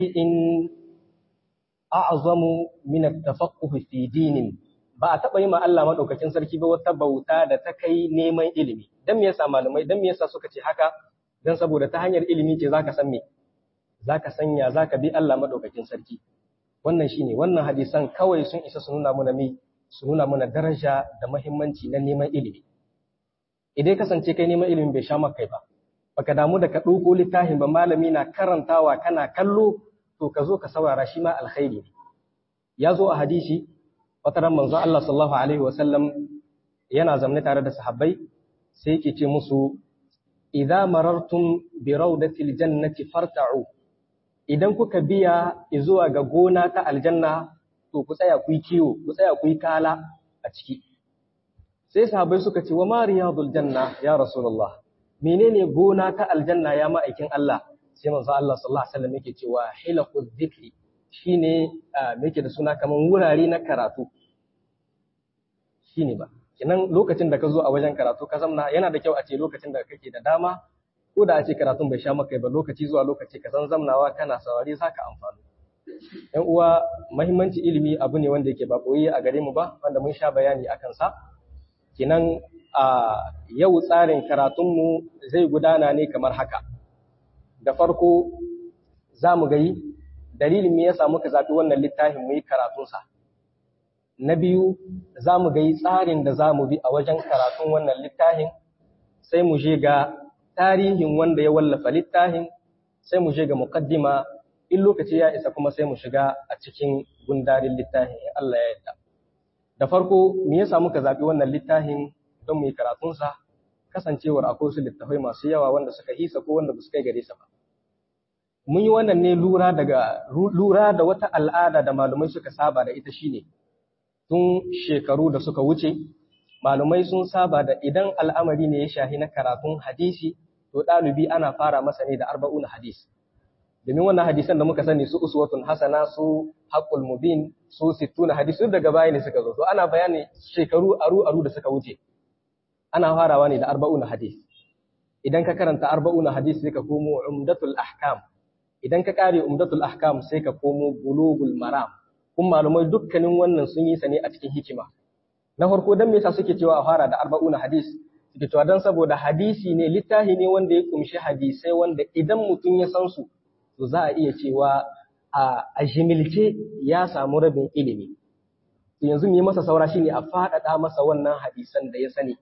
in a'zamu min at-tafaqquh fi dinin ba a taɓa yi ma Allah maɗaukakin sarki ba wata bauta da ta kai neman ilimi. Don me yasa malamai, don me yasa suka ce haka, don saboda ta hanyar ilimi ce zaka san me, zaka sanya zaka bi Allah maɗaukakin sarki. Wannan shine wannan hadisan kawai sun isa su nuna mana me, su nuna mana daraja da muhimmanci na neman ilimi. Idan kasance kai neman ilimi bai sha maka kai ba, baka damu da ka ɗauko littafin ba malami na karantawa kana kallo to ka zo ka saurara shi ma alkhairi ne. Ya zo a hadisi wata ran manzo Allah sallallahu alaihi wasallam yana zamne tare da sahabbai sai yake ce musu idza marartum bi rawdatil jannati farta'u idan kuka biya zuwa ga gona ta aljanna to ku tsaya ku yi kiwo ku tsaya ku yi kala a ciki sai sahabbai suka ce wa ma riyadul janna ya rasulullah menene gona ta aljanna ya ma'aikin Allah sai manzo Allah sallallahu alaihi wasallam yake cewa hilaqu dhikri shine me yake da suna kaman wurare na karatu shine ba kinan lokacin da ka zo a wajen karatu ka zamna yana da kyau a ce lokacin da kake da dama ko da a ce karatun bai sha maka ba lokaci zuwa lokaci ka san zamnawa kana saurari zaka amfani yan uwa muhimmanci ilimi abu ne wanda yake ba koyi a gare mu ba wanda mun sha bayani akan sa kinan a yau tsarin karatunmu zai gudana ne kamar haka da farko za mu gayi dalilin me yasa muka zaɓi wannan littafin mu yi karatunsa na biyu za mu gayi tsarin da za mu bi a wajen karatun wannan littafin sai mu je ga tarihin wanda ya wallafa littafin sai mu je ga muqaddima in lokaci ya isa kuma sai mu shiga a cikin gundarin littafin in Allah ya yarda da farko me yasa muka zaɓi wannan littafin don mu yi karatunsa kasancewar akwai wasu littafai masu yawa wanda suka hisa ko wanda ba su kai gare sa ba mun yi wannan ne lura daga lura da wata al'ada da malumai suka saba da ita shine tun shekaru da suka wuce malumai sun saba da idan al'amari ne ya shahi na karatun hadisi to ɗalibi ana fara masa ne da arba'una hadis domin wannan hadisan da muka sani su uswatun hasana su haqqul mubin su sittuna hadis duk daga baya ne suka zo to ana bayani shekaru aru aru da suka wuce ana farawa ne da arba'una hadis idan ka karanta arba'una hadis sai ka komo umdatul ahkam idan ka kare umdatul ahkam sai ka komo bulugul maram kun malumai dukkanin wannan sun yi sa ne a cikin hikima na farko dan me yasa suke cewa a fara da arba'una hadis suke cewa dan saboda hadisi ne littafi ne wanda ya kumshi hadisai wanda idan mutum ya san su to za a iya cewa a jimilce ya samu rabin ilimi yanzu mu yi masa saura shine a faɗaɗa masa wannan hadisan da ya sani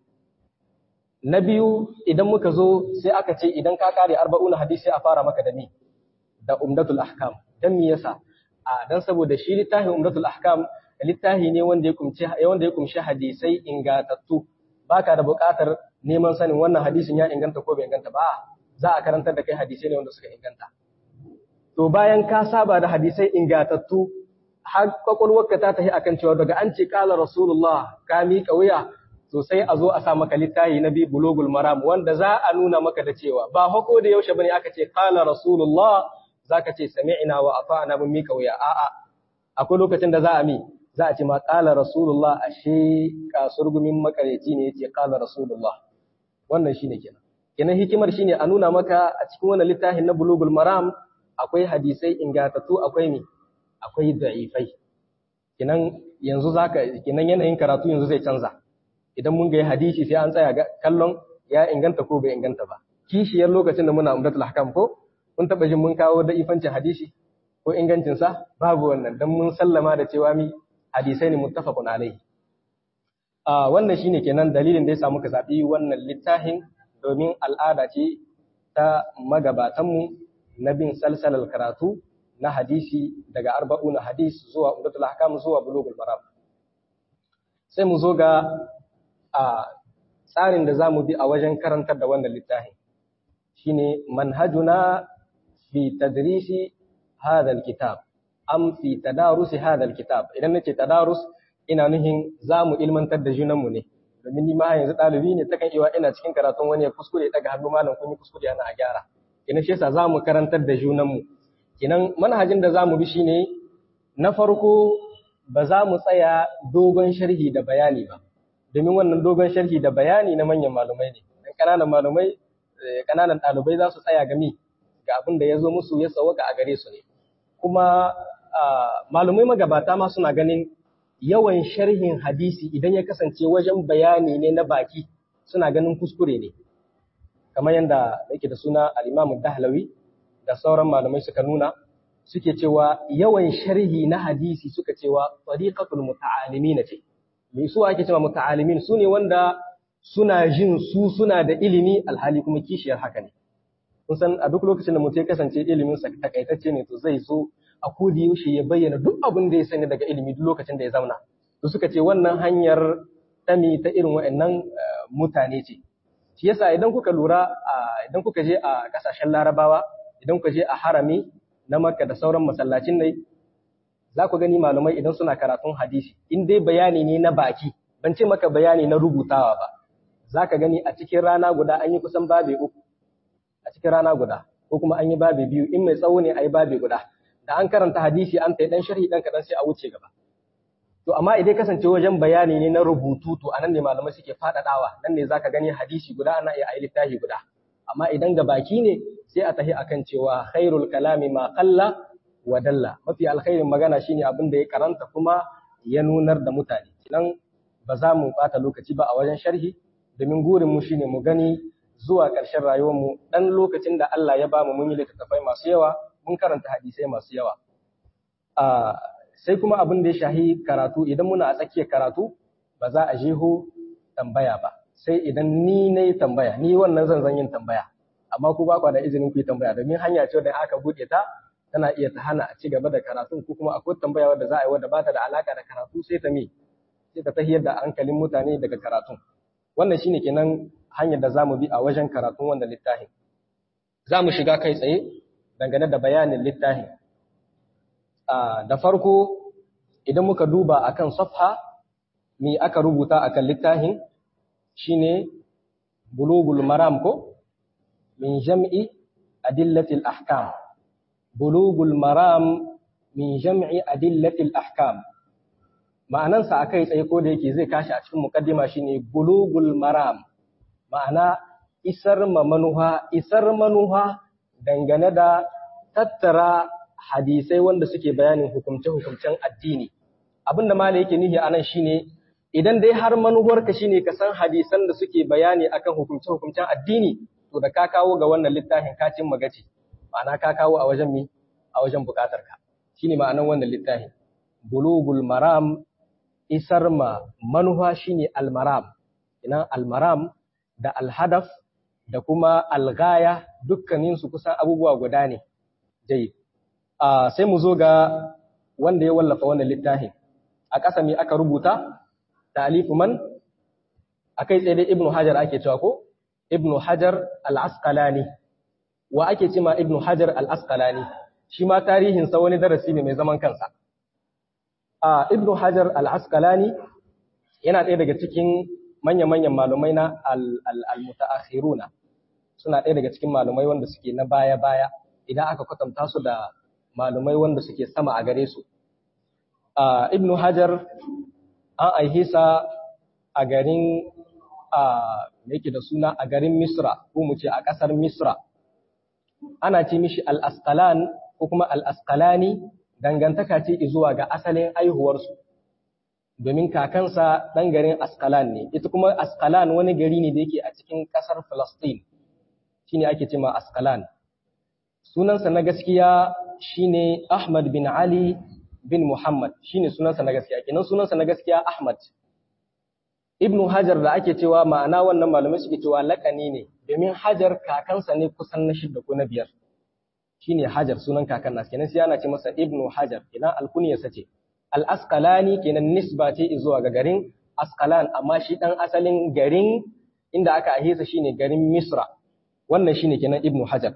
na biyu idan muka zo sai aka ce idan ka kare arba'una hadisi a fara maka da ni da umdatul ahkam dan me yasa a dan saboda shi littafin umdatul ahkam littafi ne wanda ya kumshi wanda ya kumshi hadisai ingantattu baka da buƙatar neman sanin wannan hadisin ya inganta ko bai inganta ba za a karantar da kai hadisai ne wanda suka inganta to bayan ka saba da hadisai ingantattu har kwakwalwarka ta tafi akan cewa daga an ce kala rasulullah ka miƙa wuya to sai a zo a sa maka littafi na bi bulugul maram wanda za a nuna maka da cewa ba hako da yaushe bane aka ce qala rasulullah zaka ce sami'na wa ata'na mun mika wuya a'a akwai lokacin da za a mi za a ce ma qala rasulullah ashe kasurgumin makareci ne yace qala rasulullah wannan shine kenan kenan hikimar shine a nuna maka a cikin wannan littafin na bulugul maram akwai hadisai ingatattu akwai mi akwai da'ifai kenan yanzu zaka kenan yanayin karatu yanzu zai canza idan mun ga hadisi sai an tsaya kallon ya inganta ko bai inganta ba kishiyar lokacin da muna umdatul ahkam ko mun taba jin mun kawo da ifancin hadisi ko ingancin sa babu wannan dan mun sallama da cewa mi hadisai ne muttafaqun alaihi a wannan shine kenan dalilin da yasa muka zabi wannan littafin domin al'ada ce ta magabatan mu na bin salsalal karatu na hadisi daga arba'una hadis zuwa umdatul ahkam zuwa bulugul maram sai mu zo ga a tsarin da za mu bi a wajen karantar da wannan littafin shine manhajuna fi tadrisi hadha alkitab am fi tadarusi hadha alkitab idan nace tadarus ina nuhin za mu ilmantar da junanmu ne domin ni ma yanzu ɗalibi ne takan iya ina cikin karatun wani ya kuskure daga hannu malam kun yi kuskure ana a gyara ina shi yasa za mu karantar da junanmu kinan manhajin da za mu bi shine na farko ba za mu tsaya dogon sharhi da bayani ba domin wannan dogon sharhi da bayani na manyan malumai ne dan kananan malumai kananan ɗalibai za su tsaya gami ga abin da ya zo musu ya sauka a gare su ne kuma malumai magabata ma suna ganin yawan sharhin hadisi idan ya kasance wajen bayani ne na baki suna ganin kuskure ne kamar yadda yake da suna al-Imam Dahlawi da sauran malamai suka nuna suke cewa yawan sharhi na hadisi suka cewa tariqatul muta'alimin ce me su ake cewa muta'alimin su ne wanda suna jin su suna da ilimi alhali kuma kishiyar haka ne kun san a duk lokacin da mutum ya kasance ilimin sa takaitacce ne to zai zo a kodi yaushe ya bayyana duk abin da ya sani daga ilimi duk lokacin da ya zauna to suka ce wannan hanyar tami ta irin waɗannan mutane ce shi yasa idan kuka lura idan kuka je a kasashen larabawa idan kuka je a harami na makka da sauran masallacin ne za ku gani malamai idan suna karatun hadisi in dai bayani ne na baki ban ce maka bayani na rubutawa ba za ka gani a cikin rana guda an yi kusan babe uku a cikin rana guda ko kuma an yi babe biyu in mai tsawo ne a yi babe guda da an karanta hadisi an ta dan sharhi dan kaɗan sai a wuce gaba to amma idan kasance wajen bayani ne na rubutu to anan ne malamai suke faɗaɗawa nan ne zaka gani hadisi guda ana iya ayi littafi guda amma idan ga baki ne sai a tahi akan cewa khairul kalami ma qalla wa dalla mafi alkhairin magana shine abin da ya karanta kuma ya nunar da mutane nan ba za mu bata lokaci ba a wajen sharhi domin gurin mu shine mu gani zuwa ƙarshen rayuwar mu dan lokacin da Allah ya ba mu mun yi littattafai masu yawa mun karanta hadisai masu yawa a sai kuma abin da ya shahi karatu idan muna a tsakiyar karatu ba za a jeho tambaya ba sai idan ni na yi tambaya ni wannan zan zan yin tambaya amma ku ba da izinin ku yi tambaya domin hanya ce da aka buɗe ta tana iya ta hana a ci gaba da karatu ko kuma akwai tambaya wadda za a yi wadda ba ta da alaka da karatu sai ta mi sai ta tahiyar da hankalin mutane daga karatun wannan shine kenan hanyar da za mu bi a wajen karatun wannan littafin za mu shiga kai tsaye dangane da bayanin littafin da farko idan muka duba akan safha me aka rubuta akan littafin shine bulugul maram ko min jam'i adillatil ahkam bulugul maram min jam'i adillatil ahkam ma'anansa akai tsaye ko da yake zai kashi a cikin mukaddima shine bulugul maram ma'ana isar ma manuha isar manuha dangane da tattara hadisai wanda suke bayanin hukumce-hukumcen addini abinda malai yake nihi anan shine idan dai har manuwarka shine ka san hadisan da suke bayani akan hukumce-hukumcen addini to da ka kawo ga wannan littafin ka cin magaci ma'ana ka kawo a wajen mi a wajen bukatar ka shine ma'anan wannan littafin bulugul maram isar ma manuwa shine almaram ina almaram da alhadaf da kuma algaya dukkanin su kusan abubuwa guda ne dai sai mu zo ga wanda ya wallafa wannan littafin a ƙasa me aka rubuta ta'alifu man akai tsaye dai ibnu hajar ake cewa ko ibnu hajar al-asqalani wa ake ce ma ibnu hajar al-asqalani shi ma tarihin sa wani darasi ne mai zaman kansa a ibnu hajar al-asqalani yana ɗaya daga cikin manya-manyan malumai na al-mutaakhiruna suna ɗaya daga cikin malumai wanda suke na baya-baya idan aka kwatanta su da malumai wanda suke sama a gare su ibnu hajar an aihe sa a garin a yake da suna a garin Misra ko mu ce a ƙasar Misra ana ce mishi al-Asqalan ko kuma al-Asqalani dangantaka ce zuwa ga asalin aihuwarsu domin kakansa ɗan garin Asqalan ne ita kuma Asqalan wani gari ne da yake a cikin ƙasar Palestine shine ake ce ma Asqalan sunansa na gaskiya shine Ahmad bin Ali bin Muhammad shine sunansa na gaskiya kenan sunansa na gaskiya Ahmad Ibnu Hajar da ake cewa ma'ana wannan malamai suke cewa lakani ne domin Hajar kakansa ne kusan na shidda ko na biyar shine Hajar sunan kakan nasa kenan sai ana ce masa Ibnu Hajar kenan alkuniyarsa ce Al-Asqalani kenan nisba ce zuwa ga garin Asqalan amma shi dan asalin garin inda aka ahisa shine garin Misra wannan shine kenan Ibnu Hajar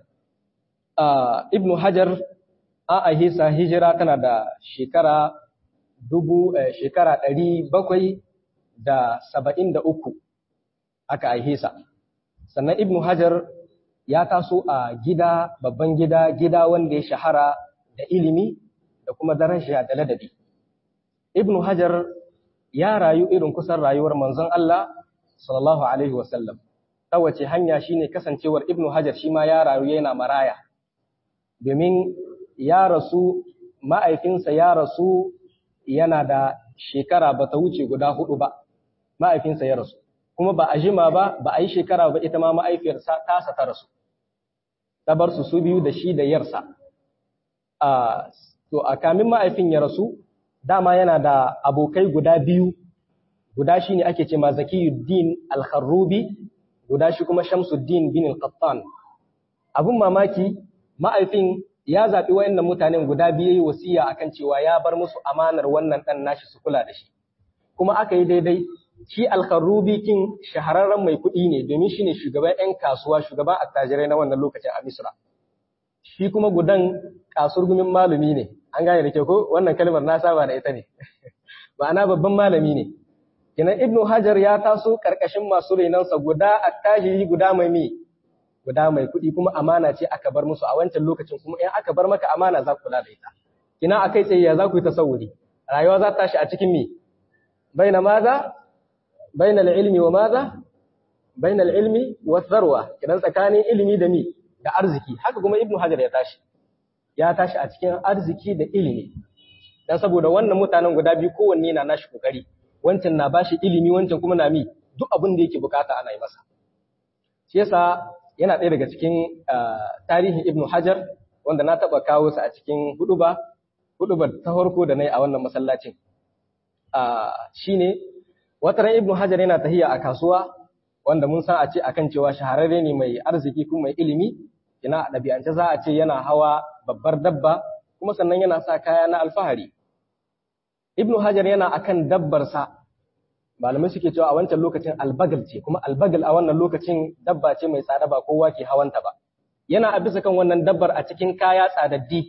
Ibnu Hajar a ahisa hijira tana da shekara dubu shekara ɗari bakwai da saba'in da uku aka ahisa sannan Ibnu Hajar ya taso a gida babban gida gida wanda ya shahara da ilimi da kuma daraja da ladabi Ibnu Hajar ya rayu irin kusan rayuwar manzon Allah sallallahu alaihi wasallam ta wace hanya shine kasancewar Ibnu Hajar shi ma ya rayu yana maraya domin ya rasu ma'aifinsa ya rasu yana da shekara ba ta wuce guda hudu ba ma'aifinsa ya rasu kuma ba a jima ba ba a yi shekara ba ita ma ma'aifiyarsa tasa ta rasu ta bar su su biyu da shi da yarsa to a kamin ma'aifin ya rasu dama yana da abokai guda biyu guda shi ne ake ce ma zakiyuddin al-kharrubi guda shi kuma shamsuddin bin al-qattan abun mamaki ma'aifin ya zaɓi wayannan mutanen guda biyu wasiya akan cewa ya bar musu amanar wannan ɗan nashi su kula da shi kuma aka yi daidai shi al-kharrubi kin shahararren mai kuɗi ne domin shi ne shugaban 'yan kasuwa shugaban attajirai na wannan lokacin a misra shi kuma gudan kasurgumin malami ne an gane da ke ko wannan kalmar na saba da ita ne ma'ana babban malami ne kinan ibnu hajar ya taso karkashin masu renansa guda attajiri guda mai mi guda mai kuɗi kuma amana ce aka bar musu a wancan lokacin kuma in aka bar maka amana za ku kula da ita kina akai tsaye ya za ku yi tasawuri rayuwa za ta tashi a cikin mi baina maza baina ilmi wa maza baina ilmi wa tharwa kidan tsakanin ilimi da mi da arziki haka kuma ibnu hajar ya tashi ya tashi a cikin arziki da ilimi dan saboda wannan mutanen guda biyu kowanne na nashi kokari wancan na bashi ilimi wancan kuma na mi duk abin da yake bukata ana yi masa shi yasa yana ɗaya daga cikin tarihin ibnu hajar wanda na taɓa kawo sa a cikin huduba hudubar ta farko da na yi a wannan masallacin shine wataran ibnu hajar yana tahiya a kasuwa wanda mun san a ce akan cewa shahararre ne mai arziki kuma mai ilimi ina a ɗabi'ance za a ce yana hawa babbar dabba kuma sannan yana sa kaya na alfahari ibnu hajar yana akan dabbarsa malamai suke cewa a wancan lokacin albagal ce kuma albagal a wannan lokacin dabba ce mai tsada ba kowa ke hawanta ba yana a bisa kan wannan dabbar a cikin kaya tsadaddi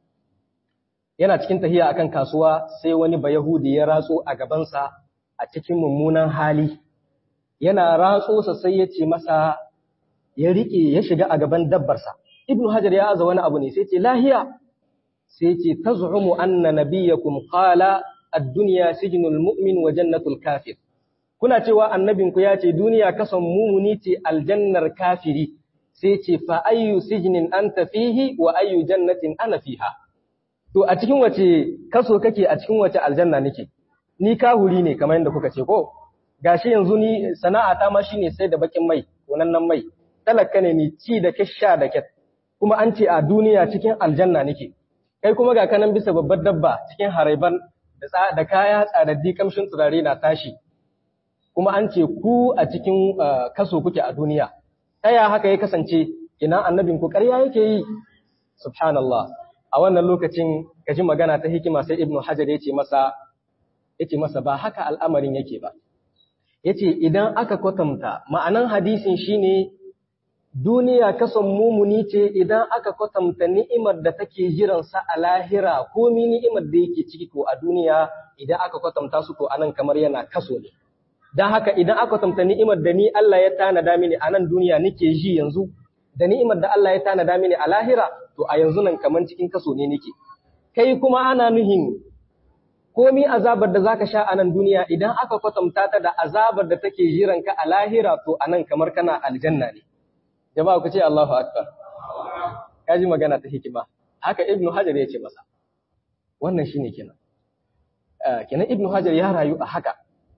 yana cikin tahiya akan kasuwa sai wani bayahudi ya ratso a gabansa a cikin mummunan hali yana ratso sa sai ya ce masa ya rike ya shiga a gaban dabbarsa ibnu hajar ya aza wani abu ne sai ce lahiya sai ce taz'umu anna nabiyyakum qala ad-dunya sijnul mu'min wa jannatul kafir kuna cewa annabinku ya ce duniya kasan mumuni ce aljannar kafiri sai ce fa ayyu sijnin anta fihi wa ayyu jannatin ana fiha to a cikin wace kaso kake a cikin wace aljanna nake ni kahuri ne kamar yadda kuka ce ko gashi yanzu ni sana'ata ma shine sai da bakin mai nan mai talaka ne ni ci da kisha da ket kuma an ce a duniya cikin aljanna nake kai kuma ga kanan bisa babbar dabba cikin haraiban da kaya tsadaddi kamshin turare na tashi kuma an ce ku a cikin kaso kuke a duniya taya haka ya kasance ina annabin ku ƙarya yake yi subhanallah a wannan lokacin kaji magana ta hikima sai ibnu hajar yace masa yace masa ba haka al'amarin yake ba yace idan aka kwatanta ma'anan hadisin shine duniya kason mumuni ce idan aka kwatanta ni'imar da take jiransa a lahira ko mi ni'imar da yake ciki ko a duniya idan aka kwatanta su ko anan kamar yana kaso ne dan haka idan aka kwatanta ni'imar da ni Allah ya tanada mini a nan duniya nake ji yanzu da ni'imar da Allah ya tanada mini a lahira to a yanzu nan kamar cikin kaso ne nake kai kuma ana nuhin komi azabar da zaka sha a nan duniya idan aka kwatanta ta da azabar da take jiranka a lahira to anan kamar kana aljanna ne jama'a ku ce Allahu akbar kaji magana ta hikima haka ibnu hajar ya ce masa wannan shine kenan kenan ibnu hajar ya rayu a haka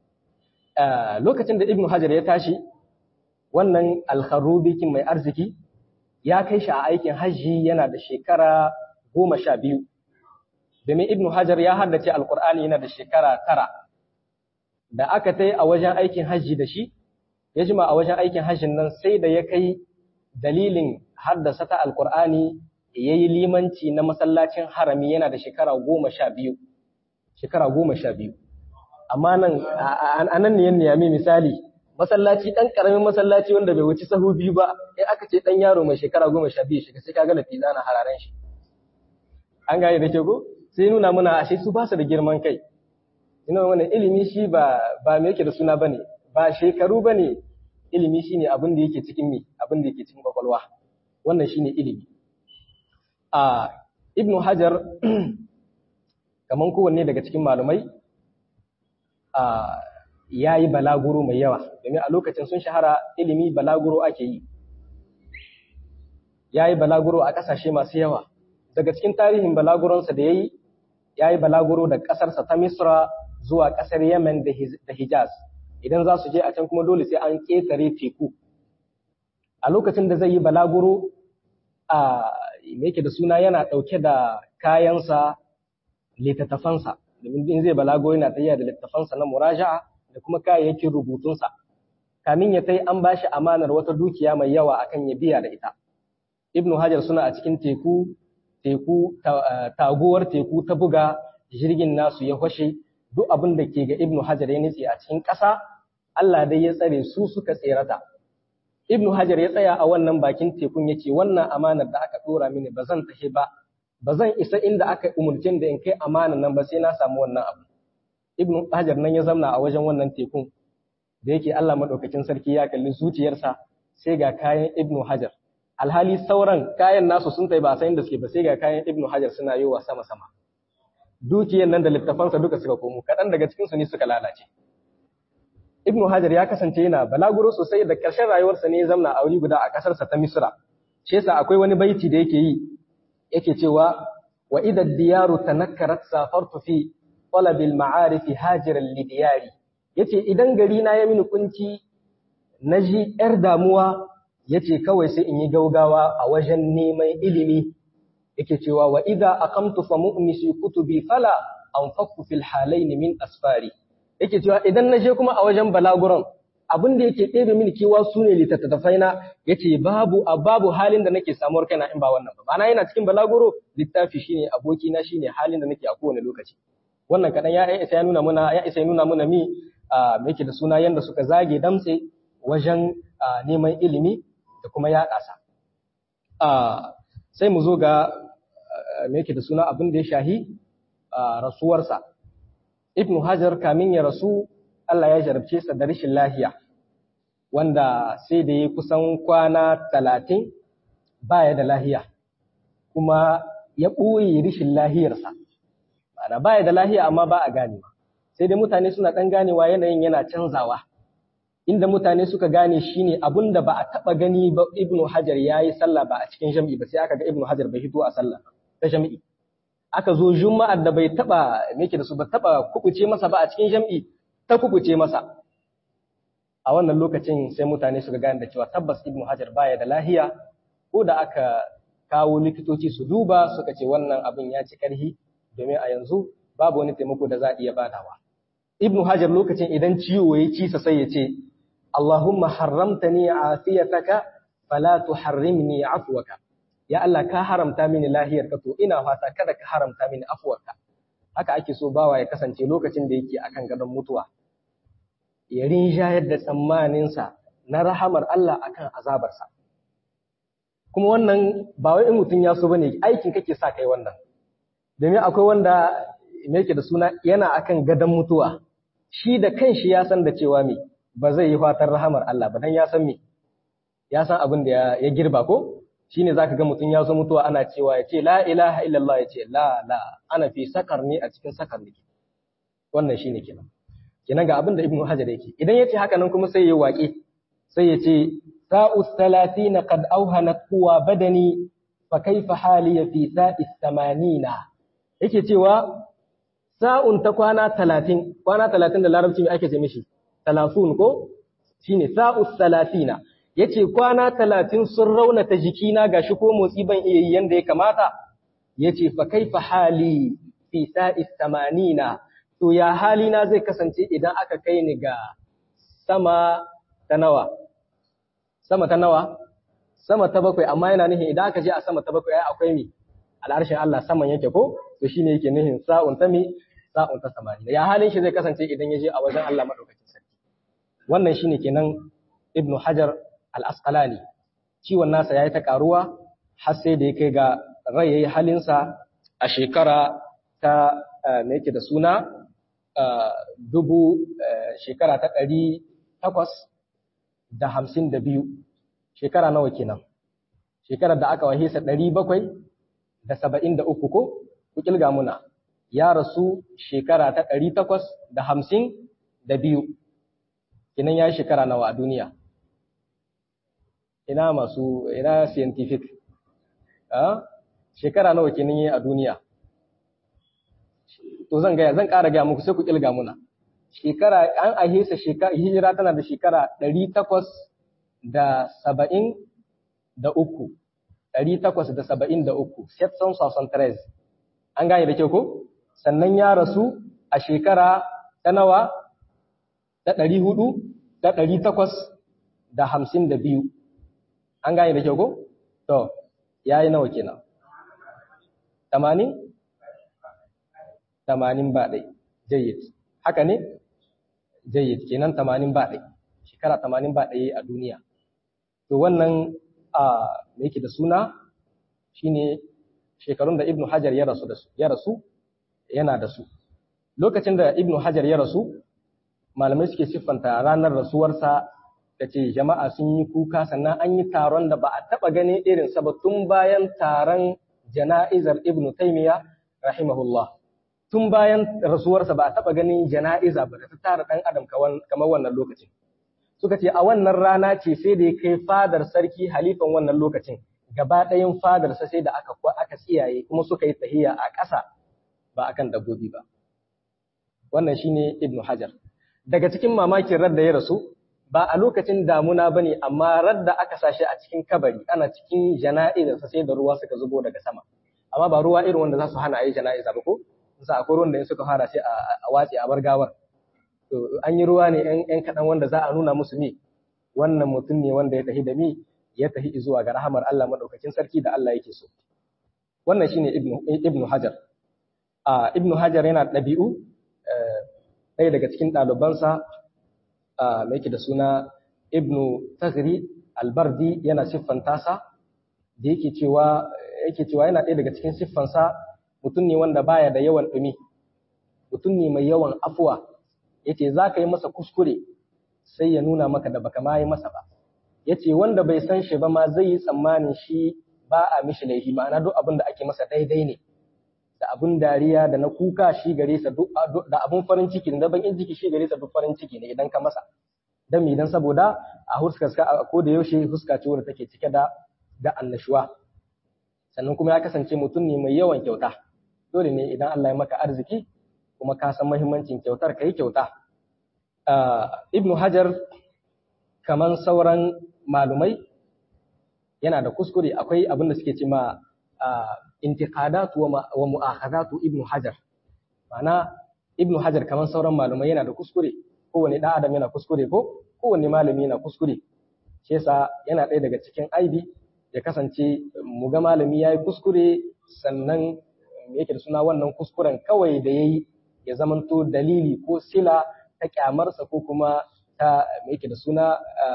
lokacin da ibnu hajar ya tashi wannan al-kharubi kin mai arziki ya kai shi a aikin hajji yana da shekara goma sha biyu domin ibnu hajar ya haddace alkur'ani yana da shekara tara da aka tai a wajen aikin hajji da shi ya jima a wajen aikin hajjin nan sai da ya kai dalilin haddasa ta alkur'ani ya yi limanci na masallacin harami yana da shekara goma sha biyu shekara goma sha biyu amma nan a nan ne niyami misali masallaci ɗan ƙaramin masallaci wanda bai wuci sahu biyu ba in aka ce ɗan yaro mai shekara goma sha biyu shiga sai ka ga lafiza na hararen shi an gane da ke ko sai nuna muna ashe su ba su da girman kai ina wannan ilimi shi ba ba me yake da suna bane ba shekaru bane ilimi shine abin da yake cikin me abin da yake cikin kwakwalwa wannan shine ilimi a ibnu hajar kaman kowanne daga cikin malumai a yayi balaguro mai yawa domin a lokacin sun shahara ilimi balaguro ake yi yayi balaguro a kasashe masu yawa daga cikin tarihin balaguronsa da yayi ya yi balaguro da ƙasarsa ta Misra zuwa ƙasar Yemen da Hijaz. Idan za su je a can kuma dole sai an ƙetare teku. A lokacin da zai yi balaguro, a yake da suna yana ɗauke da kayansa littattafansa, domin in zai balaguro yana tafiya da littattafansa na muraja'a da kuma kayayyakin rubutunsa. Kamin ya tai an ba shi amanar wata dukiya mai yawa akan ya biya da ita. Ibnu Hajar suna a cikin teku teku taguwar teku ta buga jirgin nasu ya fashe duk abin da ke ga Ibn Hajar ya nitse a cikin ƙasa Allah dai ya tsare su suka tserata Ibn Hajar ya tsaya a wannan bakin tekun yace wannan amanar da aka dora mini ba zan tafi ba ba zan isa inda aka umurce da in kai amanar nan ba sai na samu wannan abu Ibn Hajar nan ya zamna a wajen wannan tekun da yake Allah madaukakin sarki ya kalli zuciyarsa sai ga kayan Ibn Hajar alhali sauran kayan nasu sun tai ba san da suke ba sai ga kayan ibnu hajar suna yi wa sama sama dukiyan nan da littafansa duka suka komo kaɗan daga cikin su ne suka lalace ibnu hajar ya kasance yana balaguro sosai da ƙarshen rayuwarsa ne ya zamna a wuri guda a ƙasarsa ta misra shi yasa akwai wani baiti da yake yi yake cewa wa idha diyaru tanakkarat safartu fi talab al ma'arif hajiran li diyari yace idan gari na ya mini kunci naji yar damuwa yace kawai sai in yi gaugawa a wajen neman ilimi yake cewa wa idza aqamtu fa mu'misi kutubi fala anfaqu fil halayn min asfari yake cewa idan na je kuma a wajen balaguran abin da yake ɗebe mini kewa su ne littattafai na yace babu a babu halin da nake samuwar kaina in ba wannan ba bana yana cikin balaguro littafi shine aboki na shine halin da nake a kowane lokaci wannan kadan ya isa ya nuna muna ya isa ya nuna muna mi me yake da suna yanda suka zage damtse wajen neman ilimi da kuma yaɗa sa. Sai mu zo ga me yake da suna abin da ya shahi rasuwarsa. Ibn Hajar kamin ya rasu Allah ya jarabce sa da rashin lahiya, wanda sai da ya kusan kwana talatin baya da lahiya, kuma ya ɓoye rashin lahiyarsa. Ma'ana baya da lahiya amma ba a ganewa. Sai dai mutane suna ɗan ganewa yanayin yana canzawa. inda mutane suka gane shine abun da ba a taba gani ba Ibn Hajar yayi sallah ba a cikin jami'i ba sai aka ga Ibn Hajar bai hito a sallah ta jami'i aka zo juma'ar da bai taba meke da su ba taba kubuce masa ba a cikin jami'i ta kubuce masa a wannan lokacin sai mutane suka gane da cewa tabbas Ibn Hajar baya da lahiya ko da aka kawo likitoci su duba suka ce wannan abin ya ci karhi domin a yanzu babu wani taimako da za a iya badawa Ibn Hajar lokacin idan ciwo ya ci sa sai ya ce Allahumma harramtani afiyataka fala tuharrimni afwaka ya Allah ka haramta mini lahiyar ka to ina fata kada ka haramta mini afwarka haka ake so bawa ya kasance lokacin da yake akan gadon mutuwa ya rinjayar da tsammaninsa na rahamar Allah akan azabarsa kuma wannan ba wai in mutum ya so bane aikin kake sa kai wannan domin akwai wanda me yake da suna yana akan gadon mutuwa shi da kanshi ya san da cewa me ba zai yi fatan rahamar Allah ba dan ya san me ya san abin da ya girba ko shine zaka ga mutum ya zo mutuwa ana cewa ya ce la ilaha illallah ya ce la la ana fi sakar ne a cikin sakar ne wannan shine kenan kenan ga abin da ibnu hajar yake idan yace haka nan kuma sai ya waƙe sai ya ce sa'u salatina qad awhanat quwa badani fa kaifa hali fi sa'i samanina yake cewa sa'un ta kwana talatin kwana talatin da larabci mai ake ce mishi talatin ko shine sa'u salatina yace kwana talatin sun raunata jikina gashi ko motsi ban iya yi yanda ya kamata yace fa kaifa hali fi sa'i samanina to ya halina zai kasance idan aka kai ni ga sama ta nawa sama ta nawa sama ta bakwai amma yana nihin idan aka je a sama ta bakwai ai akwai mi al'arshin Allah saman yake ko to shine yake nihin sa'un ta mi sa'un ta samanina ya halin shi zai kasance idan ya je a wajen Allah madaukakin sarki wannan shine kenan ibnu hajar al-asqalani ciwon nasa yayi ta karuwa har sai da ya kai ga rai yayi halinsa a shekara ta me yake da suna dubu shekara ta ɗari takwas da hamsin da biyu shekara nawa kenan shekarar da aka wahisa ɗari bakwai da saba'in da uku ko ku kilga muna ya rasu shekara ta ɗari takwas da hamsin da biyu kenan ya yi shekara nawa a duniya ina masu ina scientific shekara nawa kenan yi a duniya to zan gaya zan ƙara gaya muku sai ku kilga muna shekara an ahesa shekara hijira tana da shekara ɗari takwas da saba'in da uku ɗari takwas da saba'in da uku setson sosan tres an gane da kyau ko sannan ya rasu a shekara ta nawa ta ɗari hudu da ɗari takwas da hamsin da biyu an gane da kyau ko to ya yi nawa kenan tamanin tamanin ba ɗai jayyid haka ne jayyid kenan tamanin ba ɗai shekara tamanin ba ɗaya a duniya to wannan a me yake da suna shine shekarun da ibnu hajar ya rasu da su ya rasu yana da su lokacin da ibnu hajar ya rasu malamai suke siffanta ranar rasuwarsa da ce jama'a sun yi kuka sannan an yi taron da ba a taɓa ganin irinsa ba tun bayan taron jana'izar ibnu taimiya rahimahullah tun bayan rasuwarsa ba a taɓa ganin jana'iza ba da ta tara ɗan adam kamar wannan lokacin suka ce a wannan rana ce sai da ya kai fadar sarki halifan wannan lokacin gaba ɗayan fadarsa sai da aka aka tsiyaye kuma suka yi tahiya a ƙasa ba akan dabbobi ba wannan shine ibnu hajar daga cikin mamakin radda ya rasu ba a lokacin damuna ba ne amma radda aka sashi a cikin kabari ana cikin jana'izarsa sai da ruwa suka zubo daga sama amma ba ruwa irin wanda za su hana a yi jana'iza ba ko sa akwai ruwan da in suka fara sai a watsi a bar gawar to an yi ruwa ne yan kaɗan wanda za a nuna musu mi wannan mutum ne wanda ya tafi da mi ya tafi zuwa ga rahamar Allah madaukakin sarki da Allah yake so wannan shine ibnu ibnu hajar a ibnu hajar yana ɗabi'u ɗaya daga cikin ɗalibansa mai yake da suna ibnu taghri albardi yana siffanta sa da yake cewa yake cewa yana ɗaya daga cikin siffansa mutum ne wanda baya da yawan ɗumi mutum ne mai yawan afuwa yace za ka yi masa kuskure sai ya nuna maka da baka ma yi masa ba yace wanda bai san shi ba ma zai yi tsammanin shi ba a mishi laifi ma'ana duk abin da ake masa daidai ne da abun dariya da na kuka shi gare sa duk da abun farin ciki da bakin ciki shi gare sa duk farin ciki ne idan ka masa dan me dan saboda a huskar ka ko da yaushe huska ce wanda take cike da da annashuwa sannan kuma ya kasance mutum ne mai yawan kyauta dole ne idan Allah ya maka arziki kuma ka san muhimmancin kyautar kai kyauta ibnu hajar kaman sauran malumai yana da kuskure akwai abin da suke ce ma intiqadatu wa mu'akhadatu ibnu hajar ma'ana ibnu hajar kaman sauran malumai yana da kuskure kowane dan adam yana kuskure ko kowane malami yana kuskure shi yasa yana ɗaya daga cikin aibi ya kasance mu ga malami yayi kuskure sannan me yake da suna wannan kuskuren kawai da yayi ya zamanto dalili ko sila ta kyamarsa ko kuma ta me yake da suna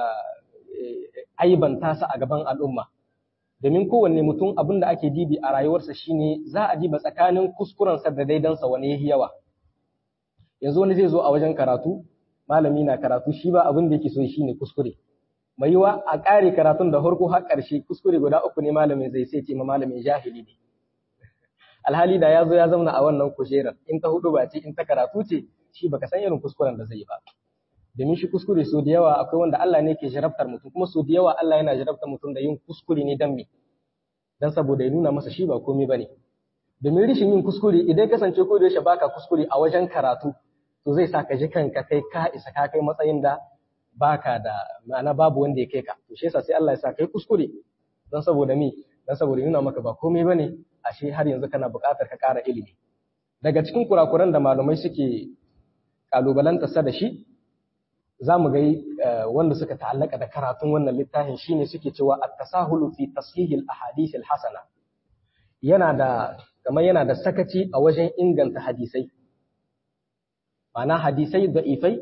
aibanta sa a gaban al'umma domin kowanne mutum abin da ake dibi a rayuwarsa shine za a diba tsakanin kuskurensa da daidansa wani yahi yawa yanzu wani zai zo a wajen karatu malami na karatu shi ba abin da yake so shine kuskure mai yiwa a ƙare karatun da farko har ƙarshe kuskure guda uku ne malamin zai sai ce ma malamin jahili ne alhali da ya zo ya zauna a wannan kujerar in ta hudu ba ce in ta karatu ce shi baka san irin kuskuren da zai yi ba domin shi kuskure so da yawa akwai wanda Allah ne ke jarabtar mutum kuma so da yawa Allah yana jarabtar mutum da yin kuskure ne dan me dan saboda ya nuna masa shi ba komai bane domin rishin yin kuskure idan kasance ko da yaushe baka kuskure a wajen karatu to zai sa ka ji kanka kai ka isa ka kai matsayin da baka da ma'ana babu wanda ya kai ka to shi yasa sai Allah ya sa kai kuskure dan saboda me dan saboda ya nuna maka ba komai bane ashe har yanzu kana buƙatar ka ƙara ilimi daga cikin kurakuran da malamai suke kalubalanta sa da shi za mu ga wanda suka ta'allaka da karatun wannan littafin shine suke cewa at-tasahulu fi tashihil ahadith al-hasana yana da kamar yana da sakaci a wajen inganta hadisai ma'ana hadisai da'ifai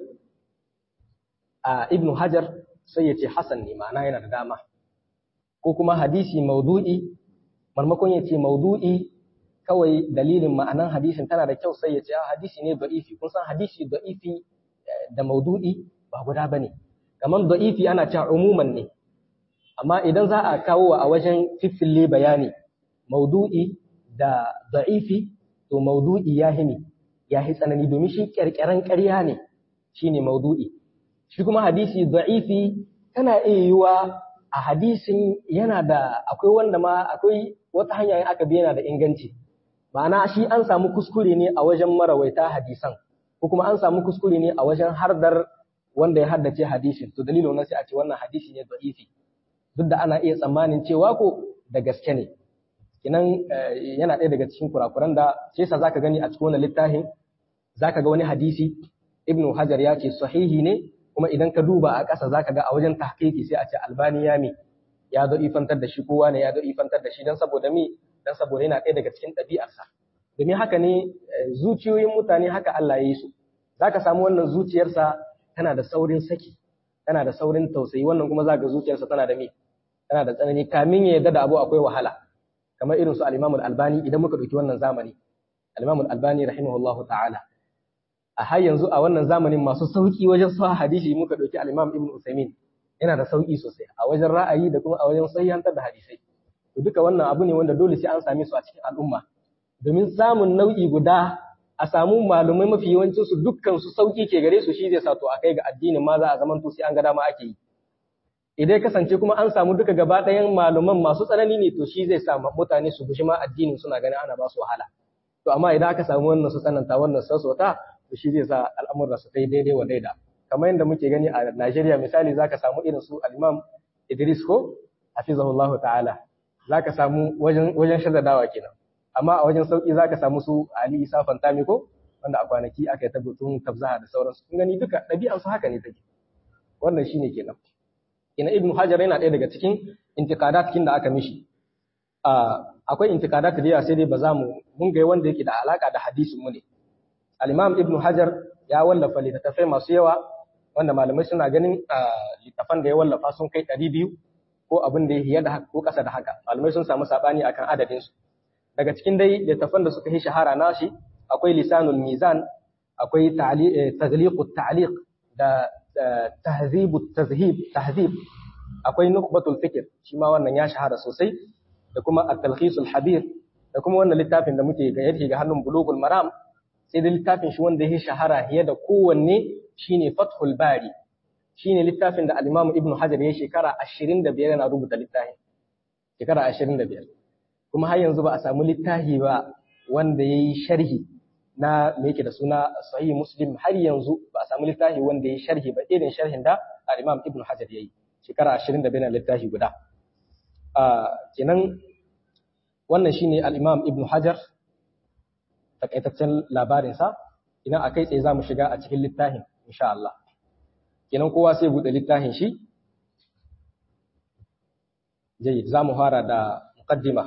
a ibn hajar sai ya ce hasan ne ma'ana yana da dama ko kuma hadisi maudu'i marmakon ya ce maudu'i kawai dalilin ma'anan hadisin tana da kyau sai ya ce hadisi ne da'ifi kun san hadisi da'ifi da maudu'i ba guda bane kamar da'ifi ana cewa umuman ne amma idan za a kawo a wajen fiffille bayani maudu'i da da'ifi to maudu'i ya himi ya hi tsanani domin shi kyarkyaran ƙarya ne shine maudu'i shi kuma hadisi da'ifi tana iya yiwa a hadisin yana da akwai wanda ma akwai wata hanya in aka bi yana da inganci ma'ana shi an samu kuskure ne a wajen marawaita hadisan ko kuma an samu kuskure ne a wajen hardar wanda ya haddace hadisin to dalilin wannan sai a ce wannan hadisi ne da'ifi duk da ana iya tsammanin cewa ko da gaske ne kinan yana ɗaya daga cikin kurakuran da sai sa zaka gani a cikin wannan littafin zaka ga wani hadisi ibnu hajar ya ce sahihi ne kuma idan ka duba a ƙasa zaka ga a wajen tahqiqi sai a ce albani ya mi ya zo ifantar da shi kowa ne ya zo ifantar da shi dan saboda mi dan saboda yana ɗaya daga cikin ɗabi'arsa domin haka ne zuciyoyin mutane haka Allah ya yi su zaka samu wannan zuciyarsa tana da saurin saki tana da saurin tausayi wannan kuma zaka zuciyarsa tana da mi tana da tsanani kamin ya yarda da abu akwai wahala kamar irin su al-Imam al-Albani idan muka dauki wannan zamani al-Imam al-Albani rahimahullahu ta'ala a har yanzu a wannan zamanin masu sauki wajen sa hadisi muka dauki al-Imam Ibn Uthaymeen yana da sauki sosai a wajen ra'ayi da kuma a wajen sahihantar da hadisai to duka wannan abu ne wanda dole sai an same su a cikin al'umma domin samun nau'i guda a samu malumai mafi yawancin su dukkan su sauki ke gare su shi zai sa to a kai ga addinin ma za a zaman to sai an ga dama ake yi idan kasance kuma an samu duka gaba ɗayan maluman masu tsanani ne to shi zai sa mutane su gushi ma addinin suna ganin ana ba su wahala to amma idan aka samu wannan su tsananta wannan sassauta to shi zai sa al'amuran su kai daidai wa daida kamar yadda muke gani a Najeriya misali zaka samu irin su al-Imam Idris ko hafizahullahu ta'ala zaka samu wajen wajen shaddadawa kenan amma a wajen sauki zaka samu su Ali Isa Fantami ko wanda a kwanaki aka yi ta gutun tabzaha da sauransu kun gani duka ɗabi'an su haka ne take wannan shine kenan ina Ibn Hajar yana ɗaya daga cikin intikadat kin da aka mishi akwai intikadat da yawa sai dai ba za mu mun ga wanda yake da alaka da hadisin mu ne al-Imam Ibn Hajar ya wallafa littattafai masu yawa wanda malamai suna ganin littafan da ya wallafa sun kai ɗari biyu ko abin da ya da haka ko ƙasa da haka malamai sun samu saɓani akan adadin su daga cikin dai littafan da suka yi shahara nashi akwai lisanul mizan akwai taghliqut ta'liq da tahzibut tazhib tahzib akwai nukhbatul fikr shi ma wannan ya shahara sosai da kuma at-talkhisul habir da kuma wannan littafin da muke ga yake ga hannun bulugul maram sai da littafin shi wanda ya shahara fiye da kowanne shine Fathul Bari shine littafin da al-Imam Ibn Hajar ya shekara 25 yana rubuta littafin shekara 25 kuma har yanzu ba a samu littafi ba wanda yayi sharhi na me yake da suna Sahih Muslim har yanzu ba a samu littafi wanda yayi sharhi ba irin sharhin da al-Imam Ibn Hajar yayi shekara 25 na littafi guda a kenan wannan shine al-Imam Ibn Hajar takaitaccen labarinsa idan a kai tsaye za mu shiga a cikin littafin insha Allah kenan kowa sai buɗe littafin shi jayyid za mu fara da muqaddima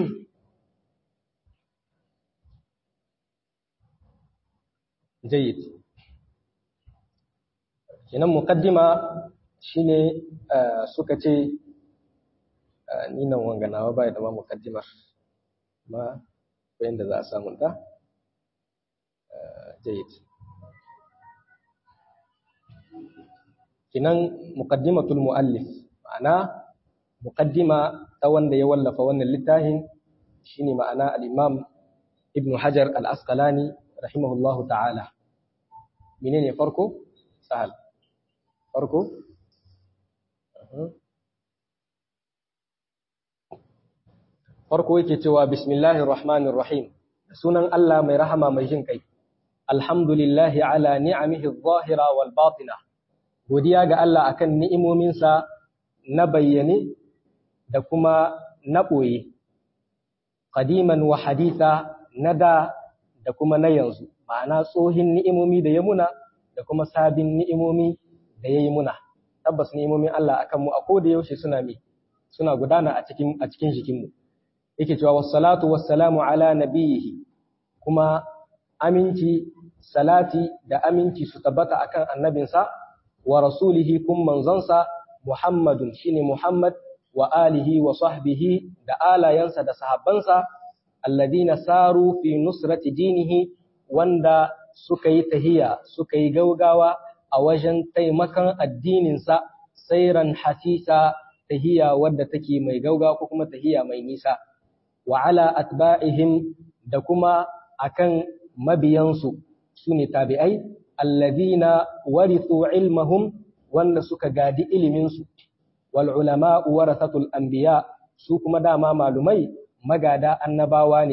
jayyid kenan muqaddima shine suka ce ni nan wanganawa bai da ma muqaddimar ma yadda za a samu ta جيد kinan muqaddimatul muallif ma'ana muqaddima ta wanda ya wallafa wannan littafin shine ma'ana al-imam ibn hajar al-asqalani rahimahullahu ta'ala menene farko sahal farko farko yake cewa bismillahir rahmanir rahim sunan Allah mai rahama mai jin kai alhamdulillahi ala ni'amihi adh-dhahira wal batina godiya ga Allah akan ni'imominsa na bayyane da kuma na boye qadiman wa haditha nada da kuma na yanzu ma'ana tsohin ni'imomi da ya muna da kuma sabin ni'imomi da yayi muna tabbas ni'imomin Allah akan mu a koda yaushe suna mi suna gudana a cikin a cikin jikinmu yake cewa wassalatu wassalamu ala nabiyihi kuma aminci salati da aminci su tabbata akan annabinsa wa rasulihi kun manzonsa Muhammadun shine Muhammad wa alihi wa sahbihi da alayansa da sahabbansa alladina saru fi nusrati dinihi wanda suka yi tahiya suka yi gaugawa a wajen taimakon addininsa sairan hasisa tahiya wadda take mai gaugawa ko kuma tahiya mai nisa wa ala atba'ihim da kuma akan mabiyansu su ne tabi'ai alladhina warithu ilmahum wanda suka gadi iliminsu wal ulama warathatul anbiya su kuma dama malumai magada annabawa ne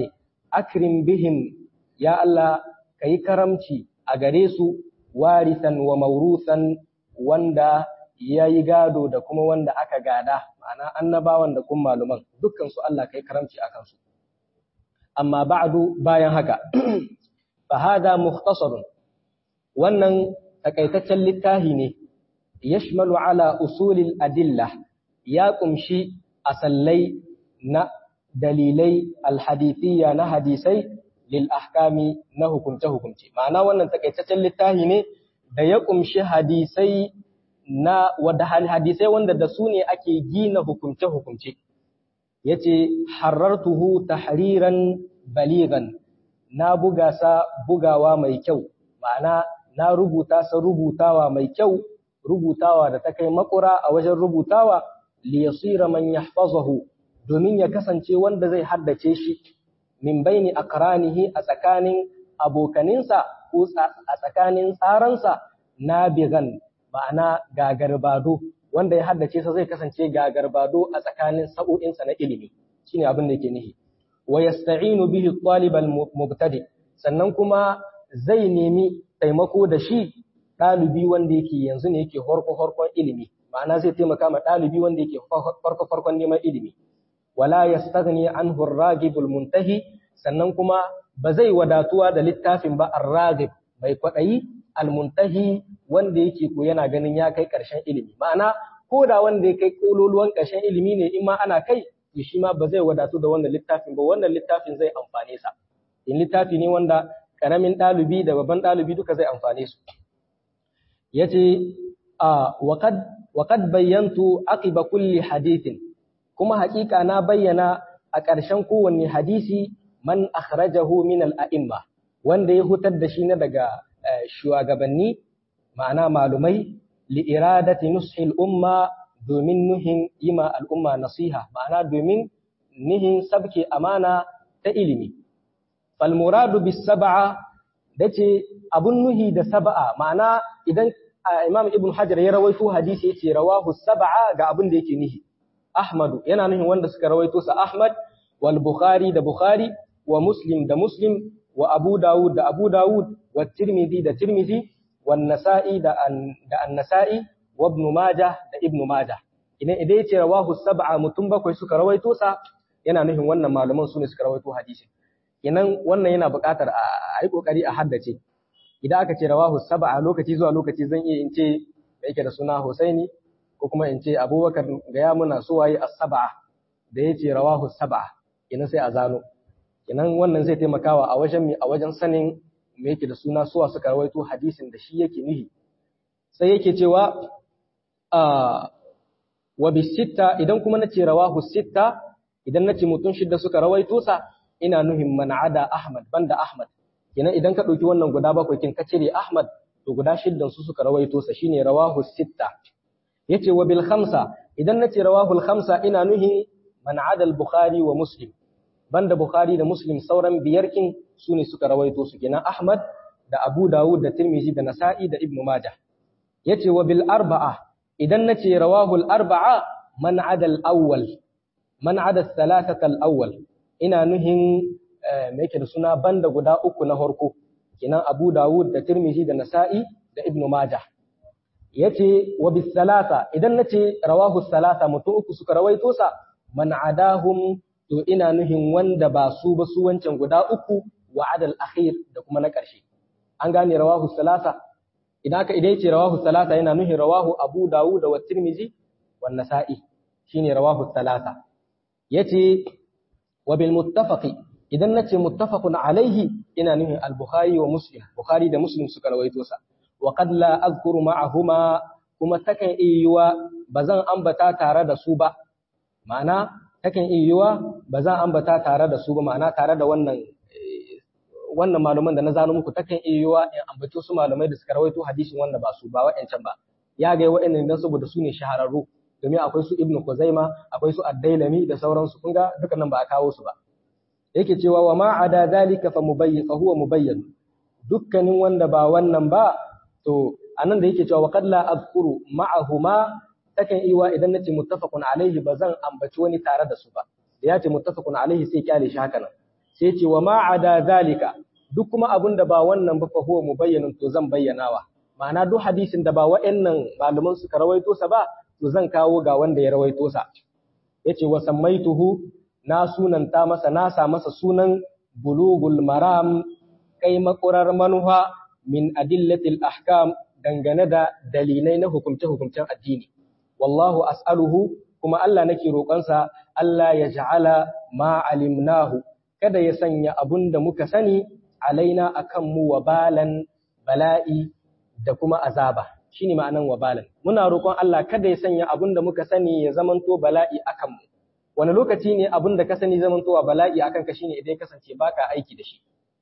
akrim bihim ya Allah kai karamci a gare su warisan wa maurusan wanda ya yi gado da kuma wanda aka gada ma'ana annabawan da kuma maluman dukkan su Allah kai karamci akan su amma ba'du bayan haka fa hada mukhtasarun wannan takaitaccen littafi ne yashmalu ala usulil adilla ya kumshi asallai na dalilai alhadithiyya na hadisai lil ahkami na hukumce hukumce ma'ana wannan takaitaccen littafi ne da ya kumshi hadisai na wadda hadisai wanda da su ne ake gina hukumce hukumce yace harartuhu tahriran baligan na buga sa bugawa mai kyau ma'ana na rubuta sa rubutawa mai kyau rubutawa da ta kai makura a wajen rubutawa li yasira man yahfazahu domin ya kasance wanda zai haddace shi min baini aqranihi a tsakanin abokaninsa ko a tsakanin tsaransa nabigan ma'ana gagarbado wanda ya haddace sa zai kasance gagarbado a tsakanin sa'o'insa na ilimi shine abin da yake nihi wa yasta'inu bihi talibal mubtadi sannan kuma zai nemi taimako da shi ɗalibi wanda yake yanzu ne yake horko horkon ilimi ma'ana zai taimaka ma ɗalibi wanda yake farko farkon neman ilimi wala yastaghni anhu ar-ragibul muntahi sannan kuma ba zai wadatuwa da littafin ba ar-ragib bai kwadayi al-muntahi wanda yake ko yana ganin ya kai ƙarshen ilimi ma'ana ko da wanda ya kai kololuwan ƙarshen ilimi ne in ma ana kai to shi ma ba zai wadatu da wannan littafin ba wannan littafin zai amfane sa in littafi ne wanda karamin ɗalibi da babban ɗalibi duka zai amfane su yace a waqad waqad bayyantu aqiba kulli hadithin kuma haƙiƙa na bayyana a ƙarshen kowanne hadisi man akhrajahu min al-a'imma wanda ya hutar da shi na daga shugabanni ma'ana malumai li iradati nushil umma domin nuhin yima al'umma nasiha ma'ana domin nihin sabke amana ta ilimi fal muradu bis sab'a dace abun nuhi da sab'a ma'ana idan imam ibn hajar ya rawaito hadisi yace rawahu sab'a ga abun da yake nihi ahmad yana nuhin wanda suka rawaito sa ahmad wal bukhari da bukhari wa muslim da muslim wa abu dawud da abu dawud wa tirmidhi da tirmidhi wan nasa'i da da an-nasa'i wa ibn majah da ibn majah idan idan yace rawahu sab'a mutum bakwai suka rawaito sa yana nufin wannan malaman su ne suka rawaito hadisin kenan wannan yana buƙatar a yi kokari a haddace idan aka ce rawahu sab'a lokaci zuwa lokaci zan iya in ce da yake da suna Husaini ko kuma in ce Abubakar ga ya muna so waye as-sab'a da yace rawahu sab'a kenan sai a zano kenan wannan zai taimakawa a wajen mi a wajen sanin me yake da suna suwa suka rawaito hadisin da shi yake nihi sai yake cewa a wa bisitta idan kuma nace rawahu sitta idan nace mutum shidda suka rawaito sa ina nuhin man ada Ahmad banda Ahmad kenan idan ka dauki wannan guda bakwai kin ka cire Ahmad to guda shiddan su suka rawaito sa shine rawahu sitta yace wa bil khamsa idan nace rawahu al khamsa ina nuhin man ada al Bukhari wa Muslim banda Bukhari da Muslim sauran biyar kin su ne suka rawaito su kenan Ahmad da Abu Dawud da Tirmidhi da Nasa'i da Ibn Majah yace wa bil arba'a idan nace rawahul arba'a man ada al-awwal man ada thalathata al-awwal ina nuhin me yake da suna banda guda uku na harko kinan Abu Dawud da Tirmidhi da Nasa'i da Ibn Majah yace wa bis salasa idan nace rawahu salasa mutum uku suka rawaito sa man adahum to ina nuhin wanda ba su ba su wancan guda uku wa adal akhir da kuma na ƙarshe an gane rawahu salasa idan aka idan yace rawahu salasa yana nuhin rawahu Abu Dawud wa Tirmidhi wa Nasa'i shine rawahu salasa yace wa bil muttafaqi idan nace muttafaqun alaihi ina nuhin al-Bukhari wa Muslim Bukhari da Muslim suka rawaito sa wa qad la azkuru ma'ahuma kuma takan iyuwa bazan ambata tare da su ba ma'ana takan iyuwa bazan ambata tare da su ba ma'ana tare da wannan wannan malaman da na zano muku takan iyuwa in ambaci su malamai da suka rawaito hadisin wanda ba su ba wa'ancan ba ya ga wa'annan dan saboda su ne shahararru domin akwai su Ibn Kuzaima akwai su Ad-Dailami da sauransu kun ga dukkanin ba a kawo su ba yake cewa wa ma ada zalika fa mubayyin fa huwa mubayyin dukkanin wanda ba wannan ba to anan da yake cewa wa qad la azkuru ma'ahuma takan iwa idan nace muttafaqun alaihi bazan ambaci wani tare da su ba da yace muttafaqun alaihi sai kyale shi haka nan sai ce wa ma'ada zalika duk kuma abin da ba wannan ba fa huwa mubayyanun to zan bayyanawa ma'ana duk hadisin da ba wa'annan malaman suka rawaito sa ba to zan kawo ga wanda ya rawaito sa yace wa sammaituhu na sunanta masa na sa masa sunan bulugul maram kai makurar manuha min adillatil ahkam dangane da dalilai na hukumce-hukumcen addini wallahu as'aluhu kuma Allah nake roƙonsa Allah ya ja'ala ma alimnahu kada ya sanya abun da muka sani alaina akan mu wabalan bala'i da kuma azaba shine ma'anan wabalan muna roƙon Allah kada ya sanya abun da muka sani ya zamanto bala'i akan mu wani lokaci ne abun da ka sani zamantowa bala'i akan ka shine idan ya kasance baka aiki da shi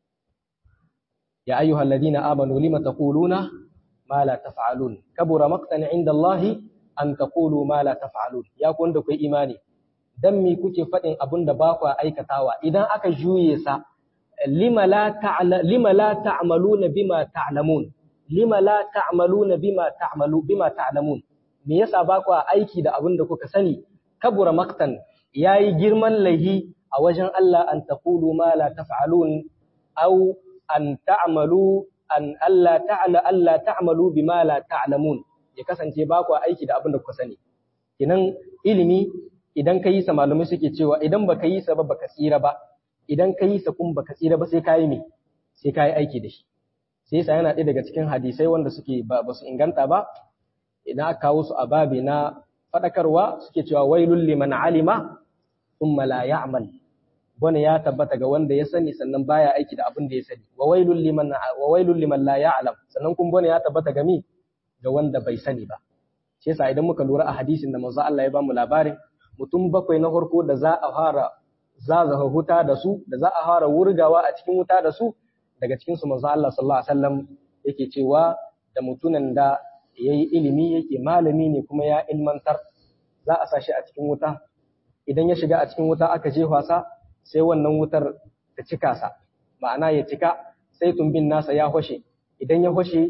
ya ayyuhal ladina amanu lima taquluna ma la taf'alun kabura maqtan 'inda Allah an taqulu ma la taf'alun ya ku wanda kai imani dan me kuke faɗin abun da ba ku aikatawa idan aka juye sa lima la ta'la lima la ta'maluna bima ta'lamun lima la ta'maluna bima ta'malu bima ta'lamun me yasa ba ku aiki da abun da kuka sani kabura maqtan yayi girman lahi a wajen Allah an taqulu ma la taf'alun aw an ta'malu an Allah ta'ala Allah ta'malu bima la ta'lamun ya kasance ba ku aiki da abin da kuka sani kinan ilimi idan ka yi sa malamai suke cewa idan baka yi sa ba baka tsira ba idan ka yi sa kun baka tsira ba sai ka yi me sai ka yi aiki da shi sai yasa yana ɗaya daga cikin hadisai wanda suke ba su inganta ba idan aka kawo su a babi na faɗakarwa suke cewa wailul liman alima thumma la ya'mal wani ya tabbata ga wanda ya sani sannan baya aiki da abin da ya sani wa wailul liman wa wailul liman la ya'lam sannan kun bane ya tabbata ga mi ga wanda bai sani ba shi yasa idan muka lura a hadisin da manzo Allah ya bamu labarin mutum bakwai na farko da za a fara zazaha huta da su da za a fara wurgawa a cikin wuta da su daga cikin su manzo Allah sallallahu alaihi wasallam yake cewa da mutunan da yayi ilimi yake malami ne kuma ya ilmantar za a sashi a cikin wuta idan ya shiga a cikin wuta aka jefa sa sai wannan wutar ta cika sa ma'ana ya cika sai tumbin nasa ya hoshe idan ya hoshe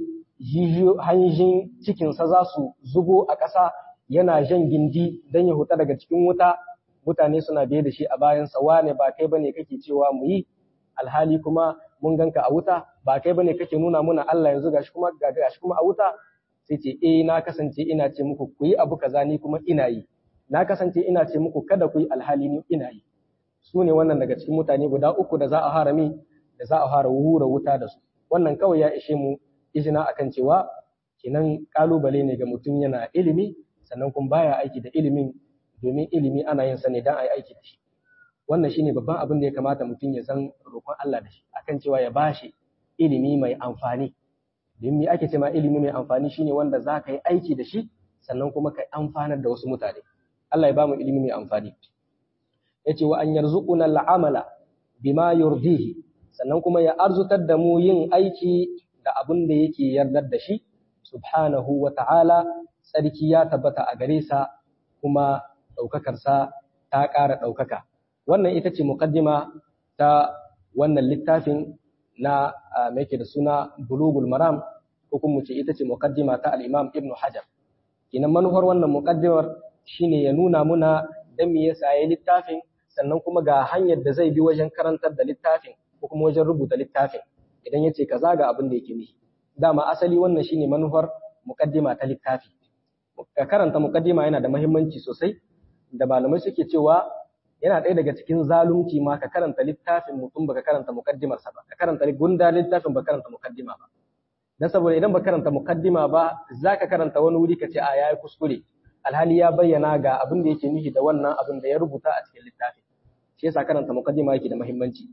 hanjin cikinsa za su zubo a ƙasa yana jan gindi don ya huta daga cikin wuta mutane suna biye da shi a bayansa wane ba kai bane kake cewa mu yi alhali kuma mun ganka a wuta ba kai bane kake nuna muna Allah yanzu gashi kuma gashi kuma a wuta sai ce eh na kasance ina ce muku ku yi abu kaza ni kuma ina yi na kasance ina ce muku kada ku yi alhali ni ina yi su ne wannan daga cikin mutane guda uku da za a harami da za a fara hura wuta da su wannan kawai ya ishe mu izina akan cewa kinan kalubale ne ga mutum yana ilimi sannan kuma baya aiki da ilimin domin ilimi ana yin sa ne dan ayi aiki da shi wannan shine babban abin da ya kamata mutum ya san roƙon Allah da shi akan cewa ya bashi ilimi mai amfani domin me ake cewa ilimi mai amfani shine wanda za ka yi aiki da shi sannan kuma ka amfanar da wasu mutane Allah ya bamu ilimi mai amfani yace wa an yarzuquna al'amala bima yurdihi sannan kuma ya arzutar da mu yin aiki da abin da yake yardar da shi subhanahu wa ta'ala tsarki ya tabbata a gare sa kuma ɗaukakarsa ta ƙara ɗaukaka wannan ita ce muqaddima ta wannan littafin na mai da suna bulugul maram ko kuma ce ita ce muqaddima ta al-imam ibn hajar kinan manufar wannan muqaddimar shine ya nuna muna dan me yasa yayi littafin sannan kuma ga hanyar da zai bi wajen karantar da littafin ko kuma wajen rubuta littafin idan ya ce kaza ga abin da yake nihi dama asali wannan shine manufar muqaddima ta littafi ka karanta muqaddima yana da muhimmanci sosai da malamai suke cewa yana ɗaya daga cikin zalunci ma ka karanta littafin mutum baka karanta muqaddimar sa ba ka karanta gunda littafin baka karanta muqaddima ba dan saboda idan baka karanta muqaddima ba zaka karanta wani wuri ka ce a yayi kuskure alhali ya bayyana ga abin da yake nihi da wannan abin da ya rubuta a cikin littafi shi yasa karanta muqaddima yake da muhimmanci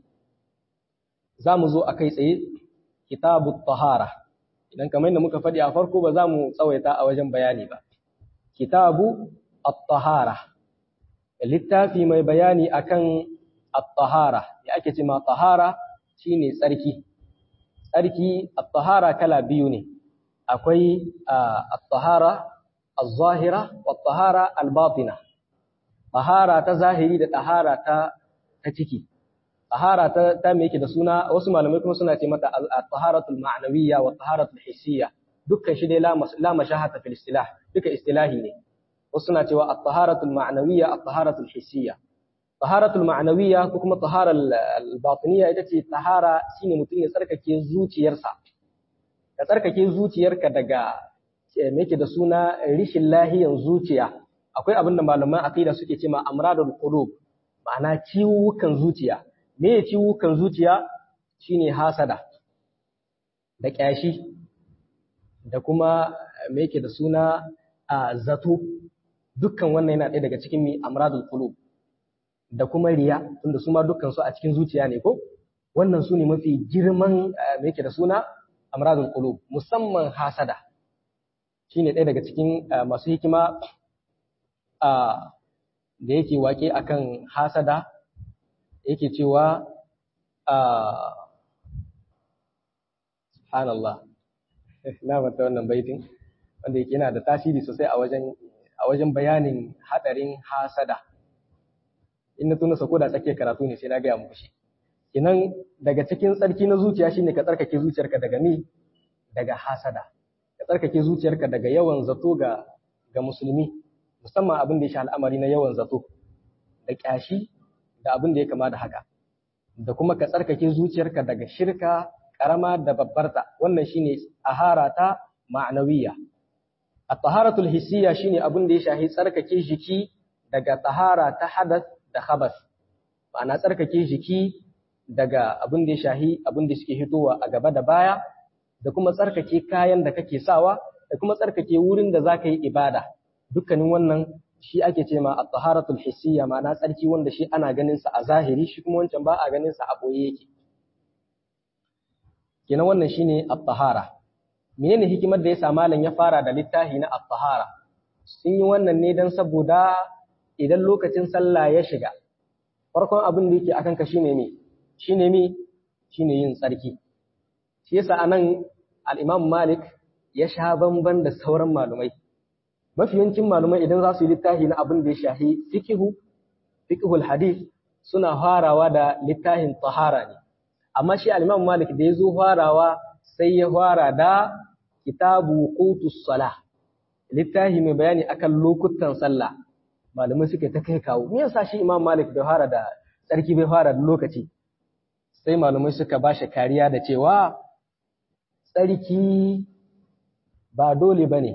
za mu zo a kai tsaye kitabu tahara idan kamar yadda muka faɗi a farko ba za mu tsawaita a wajen bayani ba kitabu at-tahara littafi mai bayani akan at-tahara ya ake ce ma tahara shine tsarki tsarki at-tahara kala biyu ne akwai at-tahara az-zahira wa at-tahara al-batina tahara ta zahiri da tahara ta ta ciki tahara ta ta me yake da suna wasu malamai kuma suna ce mata at-taharatul ma'nawiyya wa at-taharatul hissiyya dukkan shi dai la mashahata fil istilah duka istilahi ne wasu suna cewa at-taharatul ma'nawiyya at-taharatul hissiyya taharatul ma'anawiyya ko kuma taharar batiniya ita ce tahara shine mutum ya tsarkake zuciyarsa ka tsarkake zuciyarka daga me da suna rishin lahiyan zuciya akwai abin da malaman aqida suke cewa amradul qulub ma'ana ciwukan zuciya me ciwukan zuciya shine hasada da kyashi da kuma me yake da suna a zato dukkan wannan yana ɗaya daga cikin mi amradul qulub da kuma riya tunda su ma dukkan su a cikin zuciya ne ko wannan su ne mafi girman me yake da suna amradul qulub musamman hasada shine ɗaya daga cikin masu hikima da yake wake akan hasada yake cewa subhanallah na mata wannan baitin wanda yake yana da tasiri sosai a wajen a wajen bayanin hadarin hasada in na tuna sako da tsakiyar karatu ne sai na gaya muku shi kinan daga cikin tsarki na zuciya shine ka tsarkake zuciyarka daga ni daga hasada ka tsarkake zuciyarka daga yawan zato ga ga musulmi musamman abin da ya sha al'amari na yawan zato da kyashi da abin da ya kama da haka da kuma ka tsarkake zuciyarka daga shirka karama da babbarta wannan shine ahara ta ma'anawiya at-taharatul hissiyya shine abin da ya shahi tsarkake jiki daga tahara ta hadath da khabas ma'ana tsarkake jiki daga abin da ya shahi abin da suke hitowa a gaba da baya da kuma tsarkake kayan da kake sawa da kuma tsarkake wurin da zaka yi ibada dukkanin wannan shi ake ce ma at-taharatul hissiyya ma'ana tsarki wanda shi ana ganin sa a zahiri shi kuma wancan ba a ganin sa a boye yake kenan wannan shine at-tahara menene hikimar da yasa malam ya fara da littafi na at-tahara sun yi wannan ne dan saboda idan lokacin sallah ya shiga farkon abin da yake akan ka shine me shine me shine yin tsarki shi yasa anan al-Imam Malik ya sha bamban da sauran malumai mafi yancin malumai idan za su yi littafi na abin da ya shahi fiqhu fiqhul hadith suna farawa da littafin tahara ne amma shi al-Imam Malik da ya zo farawa sai ya fara da kitabu qutus salah littafi mai bayani akan lokutan sallah malamai suke ta kai kawo me yasa shi Imam Malik bai fara da tsarki bai fara da lokaci sai malamai suka ba shi kariya da cewa tsarki ba dole bane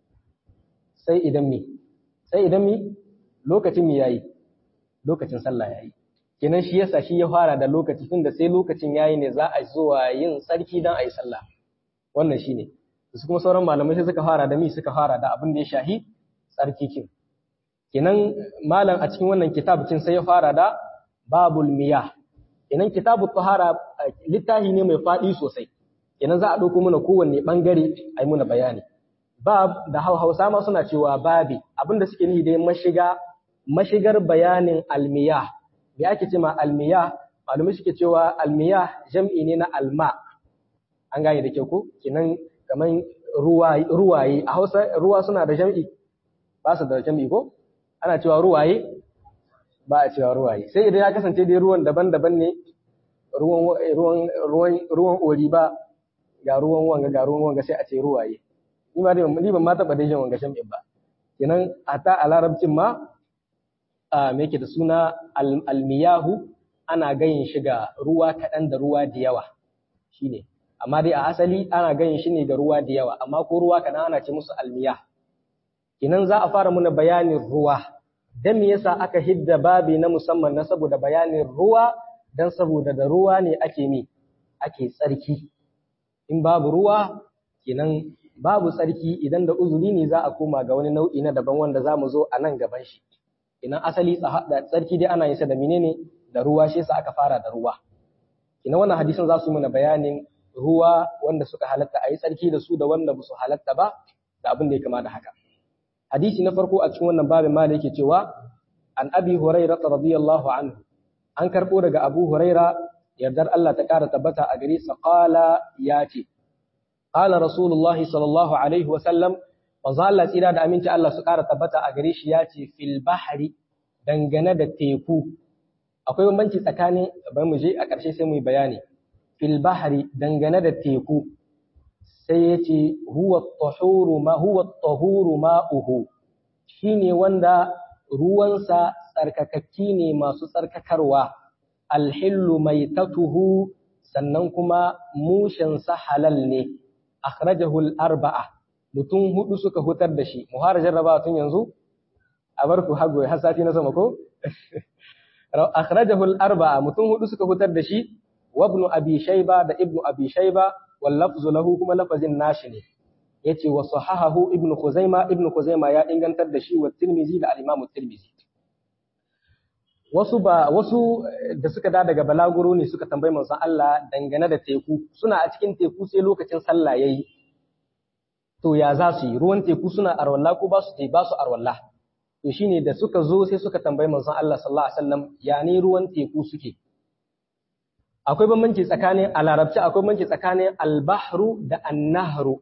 sai idan mi sai idan mi lokacin mi yayi lokacin sallah yayi kenan shi yasa shi ya fara da lokaci tunda sai lokacin yayi ne za a zuwa yin tsarki dan ayi sallah wannan shine su kuma sauran malamai sai suka fara da mi suka fara da abin da ya shahi tsarki kin kenan malam a cikin wannan kitabcin sai ya fara da babul miyah kenan kitabut tahara littafi ne mai fadi sosai kenan za a dauko mana kowanne bangare ai muna bayani bab da Hausa ma suna cewa babi abinda suke nihi dai mashiga mashigar bayanin almiyah me ake cewa almiyah malumai suke cewa almiyah jam'i ne na alma an gane da kyau ko kenan kaman ruwaye a Hausa ruwa suna da jam'i ba su da jam'i ko ana cewa ruwaye ba a cewa ruwaye sai idan ya kasance dai ruwan daban-daban ne ruwan ruwan ruwan ruwan ori ba ga ruwan wanga ga ruwan wanga sai a ce ruwaye ni ma dai ni ban ma taba dai jin wanga jam'in ba kenan ata a larabcin ma a me yake da suna almiyahu ana gayin shi ga ruwa kaɗan da ruwa da yawa shine amma dai a asali ana gayin shi ne ga ruwa da yawa amma ko ruwa kaɗan ana ce musu almiyah Kinan za a fara muna bayanin ruwa, don me yasa aka hidda babi na musamman na saboda bayanin ruwa don saboda da ruwa ne ake mi, ake tsarki. In babu ruwa, kinan babu tsarki idan da uzuri ne za a koma ga wani nau'i na daban wanda za mu zo a nan gaban shi. Kinan asali tsarki dai ana yin sa da menene da ruwa shi yasa aka fara da ruwa. Kinan wannan hadisin za su muna bayanin ruwa wanda suka halatta a yi tsarki da su da wanda ba su halatta ba da abin da ya kama da haka. hadisi na farko a cikin wannan babin mala yake cewa an abi huraira radiyallahu anhu an karbo daga abu huraira yardar Allah ta kara tabbata a gare sa qala ya ce qala rasulullah sallallahu alaihi wa sallam manzo Allah tsira da aminci Allah su kara tabbata a gare shi ya ce fil bahri dangane da teku akwai bambanci tsakanin bari mu je a ƙarshe sai mu yi bayani fil bahri dangane da teku sai ya ce huwa tahuru ma huwa tahuru ma'uhu shine wanda ruwansa tsarkakakki ne masu tsarkakarwa alhillu maitatuhu sannan kuma mushensa halal ne akhrajahu al-arba'a mutum hudu suka hutar da shi mu fara jarrabawa tun yanzu a bar ku hago har sati na sama ko akhrajahu al-arba'a mutum hudu suka hutar da shi wa ibn abi shayba da ibn abi shayba wal lafzu lahu kuma lafazin nashi ne yace wa sahahahu ibn khuzaima ibn khuzaima ya ingantar da shi wa tirmizi da al-imam tirmizi wasu ba wasu da suka da daga balaguro ne suka tambayi manzon Allah dangane da teku suna a cikin teku sai lokacin sallah yayi to ya za su yi ruwan teku suna arwalla ko ba su te ba su arwalla to shine da suka zo sai suka tambayi manzon Allah sallallahu alaihi wasallam ya ne ruwan teku suke akwai bambanci tsakanin a larabci akwai bambanci tsakanin albahru da annahru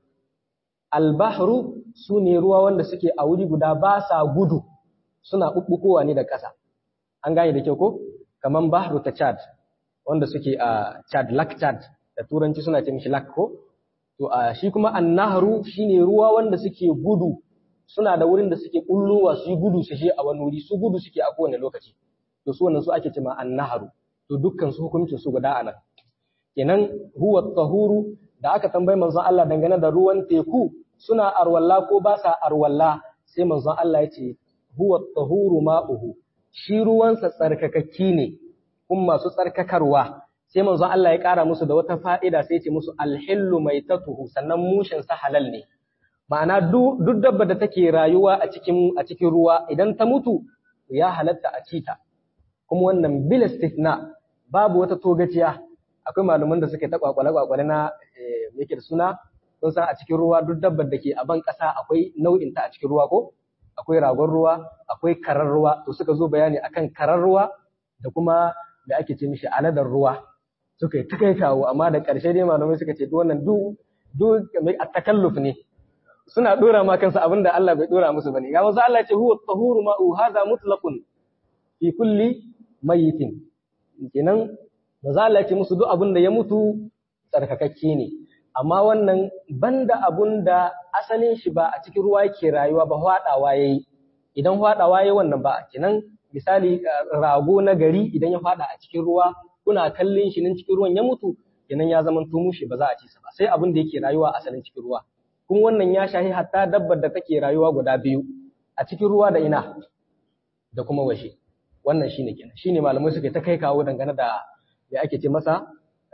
albahru su ne ruwa wanda suke a wuri guda ba sa gudu suna ɓuɓɓukowa ne da ƙasa an gane da kyau ko kaman bahru ta chad wanda suke a chad lak chad da turanci suna ce mishi lak ko to a shi kuma annahru shine ruwa wanda suke gudu suna da wurin da suke kullowa su yi gudu su je a wani wuri su gudu suke a kowane lokaci to su wannan su ake cewa annahru to dukkan su hukuncin su guda anan kenan huwa tahuru da aka tambayi manzon Allah dangane da ruwan teku suna arwalla ko ba sa arwalla sai manzon Allah ya ce huwa tahuru ma'uhu shi ruwansa tsarkakakki ne kuma masu tsarkakarwa sai manzon Allah ya ƙara musu da wata fa'ida sai ya ce musu alhillu mai tatuhu sannan mushin sa halal ne ma'ana duk dabba da take rayuwa a cikin a cikin ruwa idan ta mutu ya halatta a cita kuma wannan bil istithna babu wata togaciya akwai malaman da suke ta kwakwale kwakwale na yake da suna sun san a cikin ruwa duk dabbar da ke a ban ƙasa akwai nau'in ta a cikin ruwa ko akwai ragon ruwa akwai karar ruwa to suka zo bayani akan karar ruwa da kuma da ake ce mishi aladar ruwa suka yi kai kawo amma da ƙarshe dai malamai suka ce wannan duk duk a takalluf ne suna dora ma kansu abinda Allah bai dora musu bane ga wasu Allah ce huwa tahuru ma'u hadha mutlaqun fi kulli mayitin kenan maza Allah ce musu duk abinda ya mutu tsarkakakke ne amma wannan banda abunda asalin shi ba a cikin ruwa yake rayuwa ba hwadawa yayi idan hwadawa yayi wannan ba kenan misali rago na gari idan ya fada a cikin ruwa kuna kallon shi nan cikin ruwan ya mutu kenan ya zama tumushi ba za a ci sa ba sai abin da yake rayuwa asalin cikin ruwa kuma wannan ya shahi hatta dabbar da take rayuwa guda biyu a cikin ruwa da ina da kuma washe wannan shine kenan shine malamai suke ta kai kawo dangane da me ake ce masa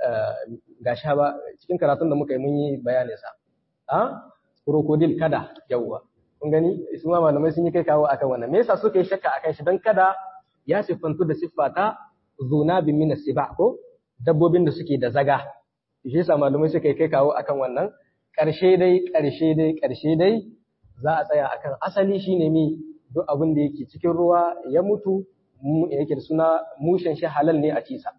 ga sha ba cikin karatun da muka yi mun yi bayanin sa a crocodile kada yawwa kun gani su ma malamai sun yi kai kawo akan wannan me yasa suka yi shakka akan shi dan kada ya siffantu da siffa ta zuna bin min siba ko dabbobin da suke da zaga shi yasa malamai suka yi kai kawo akan wannan ƙarshe dai ƙarshe dai ƙarshe dai za a tsaya akan asali shine mi duk abin da yake cikin ruwa ya mutu yake da suna mushen shi halal ne a cisa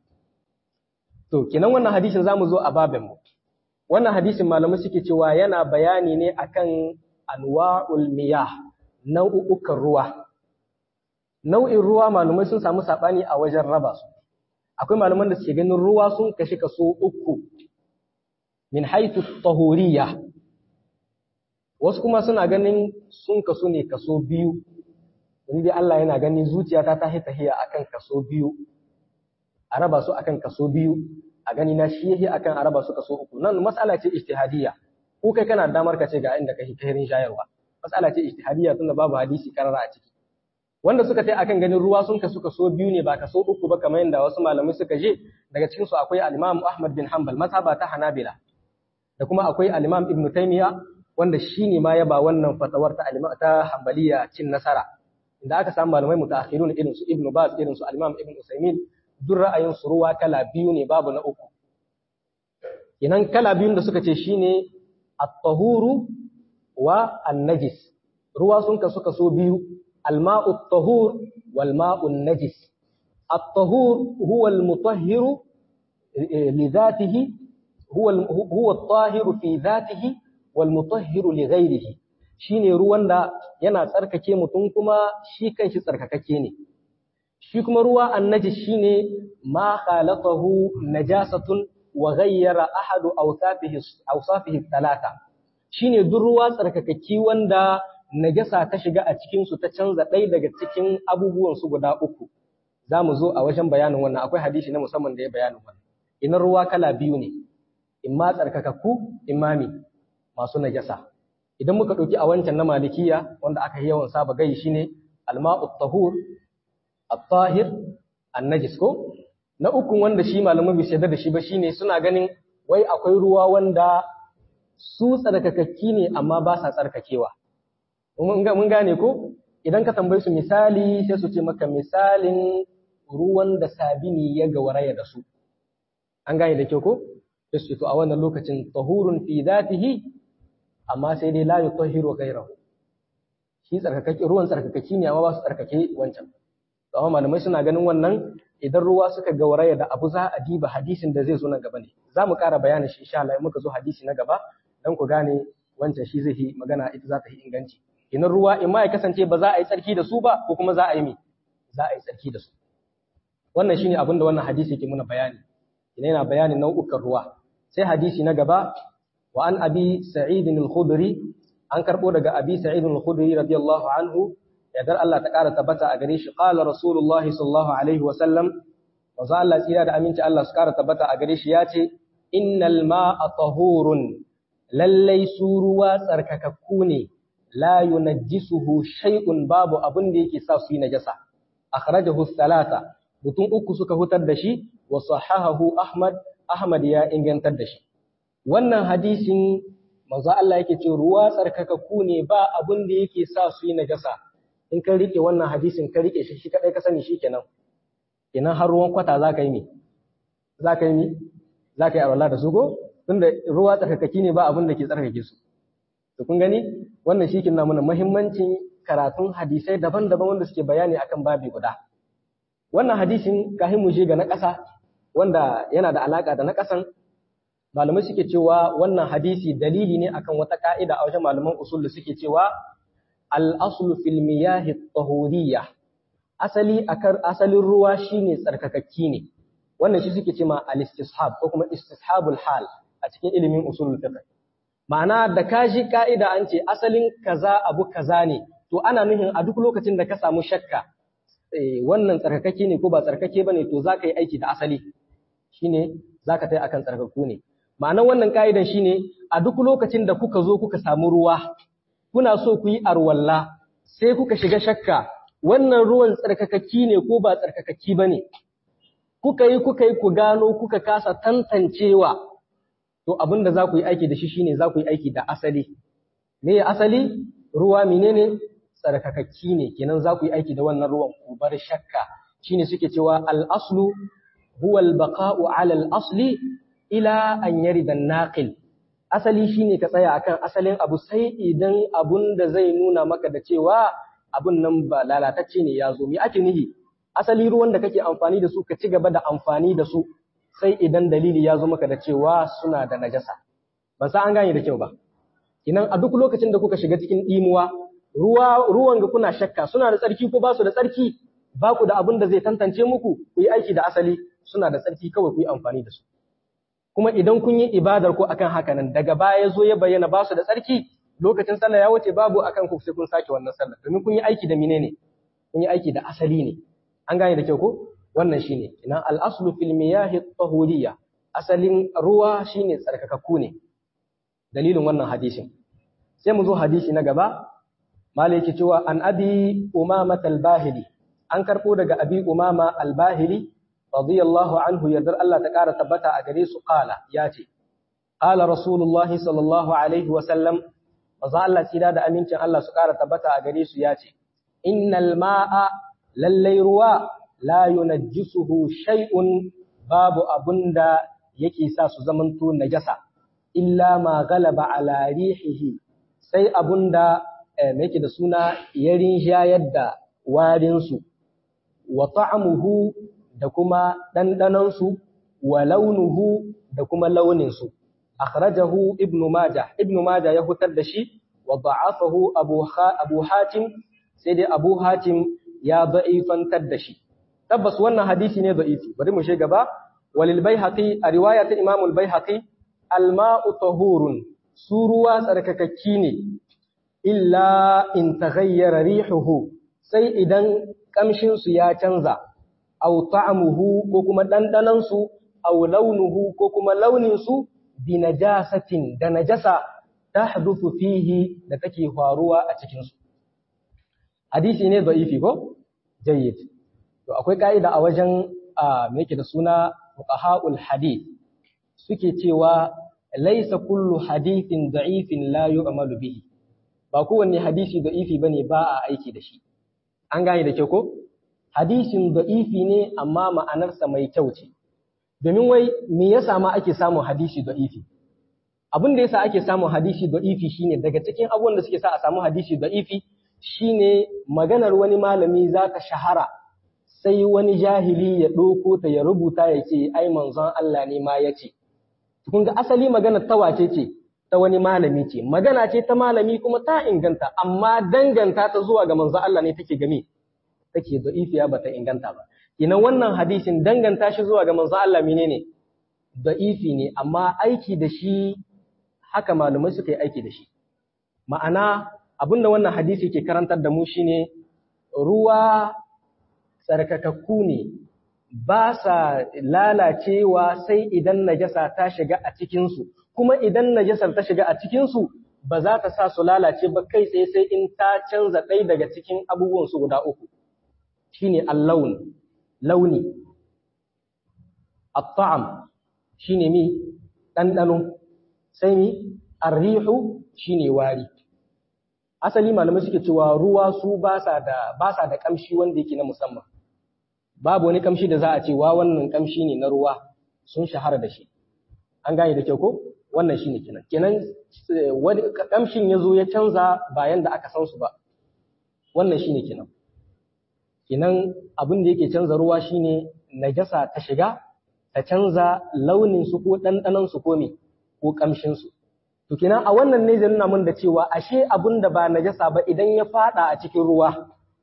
to kenan wannan hadisin zamu zo a babin mu wannan hadisin malamai suke cewa yana bayani ne akan anwa'ul miyah nau'ukan ruwa nau'in ruwa malamai sun samu sabani a wajen raba su akwai malaman da suke ganin ruwa sun kashi kaso uku min haitu tahuriya wasu kuma suna ganin sun kaso ne kaso biyu wani dai Allah yana ganin zuciyata ta hita hiya akan kaso biyu a raba su akan kaso biyu a gani na shi yake akan a raba su kaso uku nan mas'ala ce ijtihadiyya ko kai kana damar ka ce ga inda kai kairin shayarwa mas'ala ce ijtihadiyya tunda babu hadisi karara a ciki wanda suka tai akan ganin ruwa sun kasu kaso biyu ne ba kaso uku ba kamar yadda wasu malamai suka je daga cikin su akwai al-Imam Ahmad bin Hanbal mazhaba ta Hanabila da kuma akwai al-Imam Ibn Taymiyyah wanda shine ma ya ba wannan fatawar ta al ta Hanbaliya cin nasara inda aka samu malamai mutaakhirun irin su Ibn Baz irin su al-Imam Ibn Usaymin duk ra'ayin su ruwa kala biyu ne babu na uku idan kala biyun da suka ce shine at-tahuru wa an-najis ruwa sun kasu kaso biyu al-ma'u at-tahur wal ma'u an-najis at-tahur huwa al-mutahhiru li dhatihi huwa huwa at-tahiru fi dhatihi wal mutahhiru li ghayrihi shine ruwan da yana tsarkake mutum kuma shi kanshi tsarkakakke ne shi kuma ruwa annaji shine ma khalaqahu najasatun wa ghayyara ahadu awsafihi awsafihi talata shine duk ruwa tsarkakakki wanda najasa ta shiga a cikin su ta canza ɗaya daga cikin abubuwan su guda uku za mu zo a wajen bayanin wannan akwai hadisi na musamman da ya bayanin wannan idan ruwa kala biyu ne in ma tsarkakakku imami masu najasa idan muka ɗauki a wancan na malikiya wanda aka yi yawan saba gai shine alma'u tahur at-tahir an-najis ko na uku wanda shi malaman bai shaida da shi ba shine suna ganin wai akwai ruwa wanda su tsarkakakki ne amma ba sa tsarkakewa mun gane ko idan ka tambaye su misali sai su ce maka misalin ruwan da sabini ya gawaraya da su an gane da kyau ko sai su to a wannan lokacin tahurun fi dhatihi amma sai dai la yutahhiru ghayrahu shi tsarkakake ruwan tsarkakaki ne amma ba su tsarkake wancan amma malamai suna ganin wannan idan ruwa suka gauraya da abu za a diba hadisin da zai zo nan gaba ne za mu ƙara bayanin shi insha Allah in muka zo hadisi na gaba dan ku gane wancan shi zai yi magana ita za ta yi inganci idan ruwa in ma ya kasance ba za a yi tsarki da su ba ko kuma za a yi mi za a yi tsarki da su wannan shine abin da wannan hadisi yake muna bayani ina yana bayanin nau'ukan ruwa sai hadisi na gaba wa an abi sa'id al-khudri an karbo daga abi sa'id al-khudri radiyallahu anhu yadar Allah ta ƙara tabbata a gare shi qala rasulullah sallallahu alaihi wa sallam manzo Allah tsira da aminci Allah su ƙara tabbata a gare shi ya ce innal ma'a tahurun lallai su ruwa tsarkakakku ne la yunajjisuhu shay'un babu abin da yake sa su yi najasa akhrajahu thalatha mutum uku suka hutar da shi wa sahahahu ahmad ahmad ya ingantar da shi wannan hadisin manzo Allah yake ce ruwa tsarkakakku ne ba abin da yake sa su yi najasa in ka rike wannan hadisin ka rike shi shi kadai ka sani shikenan kenan har ruwan kwata za ka yi mi za ka yi mi za ka yi arwala da su ko tunda ruwa tsarkakaki ne ba abin da ke tsarkake su to kun gani wannan shi na mana muhimmancin karatun hadisai daban-daban wanda suke bayani akan babi guda wannan hadisin kahin mu je ga na ƙasa wanda yana da alaka da na ƙasan malamai suke cewa wannan hadisi dalili ne akan wata ka'ida a wajen malaman usul da suke cewa al-aslu fil miyahi tahuriyya asali akar asalin ruwa shine tsarkakakki ne wannan shi suke cewa al-istishab ko kuma istishabul hal a cikin ilimin usulul fiqh ma'ana da ka ji ka'ida an ce asalin kaza abu kaza ne to ana nuhin a duk lokacin da ka samu shakka wannan tsarkakake ne ko ba tsarkake bane to za ka yi aiki da asali shine za ka tai akan tsarkaku ne ma'anar wannan ka'idan shine a duk lokacin da kuka zo kuka samu ruwa kuna so ku yi arwalla sai kuka shiga shakka wannan ruwan tsarkakaki ne ko ba tsarkakaki bane kuka yi kuka yi ku gano kuka kasa tantancewa to abin da za ku yi aiki da shi shine za ku yi aiki da asali me ya asali ruwa menene tsarkakakki ne kenan za ku yi aiki da wannan ruwan ku bar shakka shine suke cewa al-aslu huwa al-baqa'u 'ala al-asli ila an yarida an-naqil asali shine ka tsaya akan asalin abu sai idan abun da zai nuna maka da cewa abun nan ba lalatacce ne ya zo me ake nihi asali ruwan da kake amfani da su ka ci gaba da amfani da su sai idan dalili ya zo maka da cewa suna da najasa ban san an gane da kyau ba idan a duk lokacin da kuka shiga cikin dimuwa ruwa ruwan ga kuna shakka suna da tsarki ko ba su da tsarki ba ku da abin da zai tantance muku ku yi aiki da asali suna da tsarki kawai ku yi amfani da su kuma idan kun yi ibadar ku akan haka nan daga baya zo ya bayyana ba su da tsarki lokacin sallah ya wuce babu akan ku sai kun sake wannan sallah domin kun yi aiki da menene kun yi aiki da asali ne an gane da kyau ko wannan shine ina al-aslu fil miyahi tahuriyya asalin ruwa shine tsarkakakku ne dalilin wannan hadisin sai mu zo hadisi na gaba malaki cewa an abi umama al-bahili an karbo daga abi umama al-bahili radiyallahu anhu yardar Allah ta kara tabbata a gare su qala yace qala rasulullahi sallallahu alaihi wa sallam manzo Allah tsira da amincin Allah su kara tabbata a gare su yace innal ma'a lallai ruwa la yunajjisuhu shay'un babu abunda yake sa su zamanto najasa illa ma galaba ala rihihi sai abunda me yake da suna yarin shayar da warin su wa ta'amuhu da kuma dandanan su wa launuhu da kuma launin su akhrajahu ibnu majah ibnu majah ya hutar da shi wa da'afahu abu abu hatim sai dai abu hatim ya da'ifantar da shi tabbas wannan hadisi ne da'ifi bari mu shiga gaba walil baihaqi a riwaya ta imam al baihaqi al ma'u tahurun su ruwa tsarkakakki ne illa in taghayyara rihuhu sai idan kamshin su ya canza aw ta'amuhu ko kuma dandanan su aw launuhu ko kuma launin su bi najasatin da najasa tahduthu fihi da take faruwa a cikin su hadisi ne da'ifi ko jayyid to akwai ka'ida a wajen me yake da suna fuqaha'ul hadith suke cewa laisa kullu hadithin da'ifin la yu'malu bihi ba kowanne hadisi da'ifi bane ba a aiki da shi an gane da kyau ko hadisin da'ifi ne amma ma'anarsa mai kyau ce domin wai me yasa ma ake samun hadisi da'ifi abin da yasa ake samun hadisi da'ifi shine daga cikin abubuwan da suke sa a samu hadisi da'ifi shine maganar wani malami za ta shahara sai wani jahili ya ɗauko ta ya rubuta ya ce ai manzon Allah ne ma ya ce kun ga asali magana ta wace ce ta wani malami ce magana ce ta malami kuma ta inganta amma danganta ta zuwa ga manzon Allah ne take game take da'ifiya ba ta inganta ba ina wannan hadisin danganta shi zuwa ga manzon Allah menene da'ifi ne amma aiki da shi haka malumai suka yi aiki da shi ma'ana abinda wannan hadisi ke karantar da mu shine ruwa tsarkakakku ne ba sa lalacewa sai idan najasa ta shiga a cikinsu, kuma idan najasar ta shiga a cikinsu ba za ta sa su lalace ba kai tsaye sai in ta canza ɗaya daga cikin abubuwansu guda uku, shi ne allaun, launi, atta'am shi ne mi ɗanɗano, sai mi arrihu shi ne wari. Asali malamai suke cewa ruwa su ba sa da ƙamshi wanda yake na musamman. babu wani kamshi da za a ce wa wannan kamshi ne na ruwa sun shahara da shi an gane da kyau ko wannan shi ne kenan kenan wani kamshin ya zo ya canza bayan da aka san su ba wannan shi ne kenan kenan abin da yake canza ruwa shine najasa ta shiga ta canza launin su ko ɗanɗanon su ko me ko kamshin su to kenan a wannan ne zai nuna mun da cewa ashe abin da ba najasa ba idan ya fada a cikin ruwa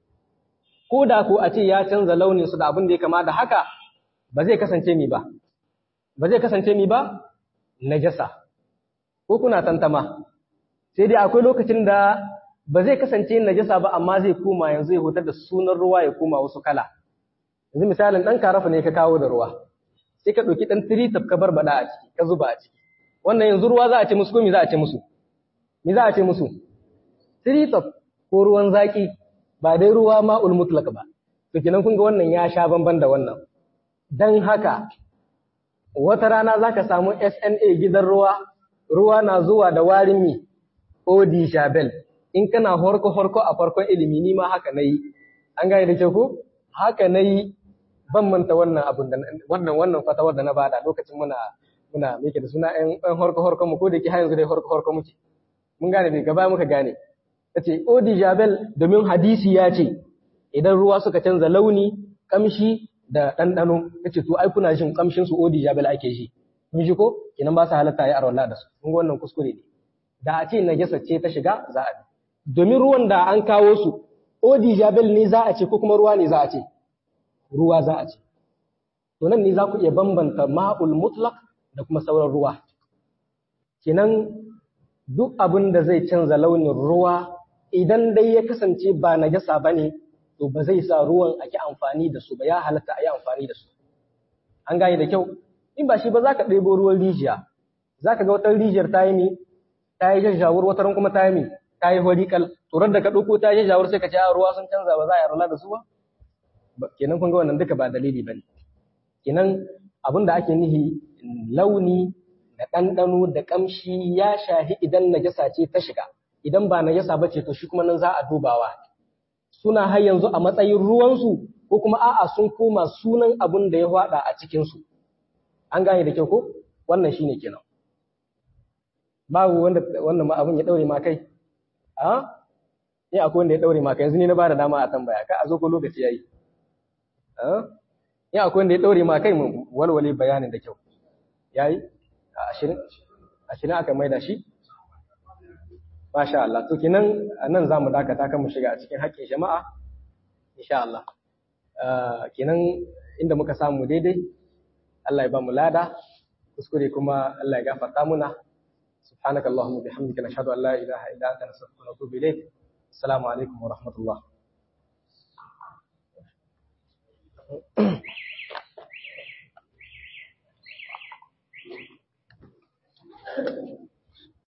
ko da ko a ce ya canza launin su da abin da ya kama da haka ba zai kasance mi ba ba zai kasance mi ba najasa ko kuna tantama sai dai akwai lokacin da ba zai kasance najasa ba amma zai koma yanzu ya hutar da sunan ruwa ya koma wasu kala yanzu misalin dan karafa ne ka kawo da ruwa sai ka ɗauki ɗan tiritab ka barbada a ciki ka zuba a ciki wannan yanzu ruwa za a ce musu ko me za a ce musu me za a ce musu tiritab ko ruwan zaki ba dai ruwa ma'ul mutlaq ba to kenan kun ga wannan ya sha bamban da wannan dan haka wata rana zaka samu SNA gidan ruwa ruwa na zuwa da warin mi odi shabel in kana horko horko a farkon ilimi ni ma haka nayi an gane da ke ko haka nayi ban manta wannan abun da wannan wannan fatawar da na bada lokacin muna muna meke da suna ɗan horko horko mu ko da ke har yanzu dai horko horko muke mun gane dai gaba muka gane tace odi jabel domin hadisi ya ce idan ruwa suka canza launi kamshi da ɗanɗano yace to ai kuna jin kamshin su odi jabel ake ji mun ji ko kinan ba su halatta ya arwala da su kun ga wannan kuskure ne da a ce najasa ce ta shiga za a bi domin ruwan da an kawo su odi jabel ne za a ce ko kuma ruwa ne za a ce ruwa za a ce to nan ne za ku iya bambanta ma'ul mutlaq da kuma sauran ruwa kenan duk abin da zai canza launin ruwa idan dai ya kasance ba najasa ba ne to ba zai sa ruwan ake amfani da su ba ya halatta a yi amfani da su an gane da kyau in ba shi ba za ka ɗebo ruwan rijiya za ka ga wata rijiyar ta yi mi ta yi jajjawar wata kuma ta yi mi ta yi horikal turar da ka ɗauko ta yi jajjawar sai ka ce a ruwa sun canza ba za a yi rula da su ba kenan kun ga wannan duka ba dalili ba ne kenan abin da ake nihi launi da ɗanɗano da ƙamshi ya shahi idan najasa ce ta shiga idan ba najasa ba ce to shi kuma nan za a dubawa suna har yanzu a matsayin ruwansu ko kuma a'a sun koma sunan abin da ya faɗa a cikinsu an gane da kyau ko wannan shine kenan babu wanda wannan abin ya daure ma kai a ni akwai wanda ya daure ma kai yanzu ni na bada dama a tambaya ka a zo ko lokaci yayi a ni akwai wanda ya daure ma kai mu walwale bayanin da kyau yayi a 20 20 aka maida shi Masha Allah, to kenan nan za mu dakata kan mu shiga a cikin haƙƙin jama'a, insha Allah. Kenan inda muka samu daidai, Allah ya ba mu lada, kuskure kuma Allah ya gafarta muna. سبحانك اللهم وبحمدك نشهد أن لا إله إلا أنت نستغفرك ونتوب إليك السلام عليكم ورحمة الله Thank you.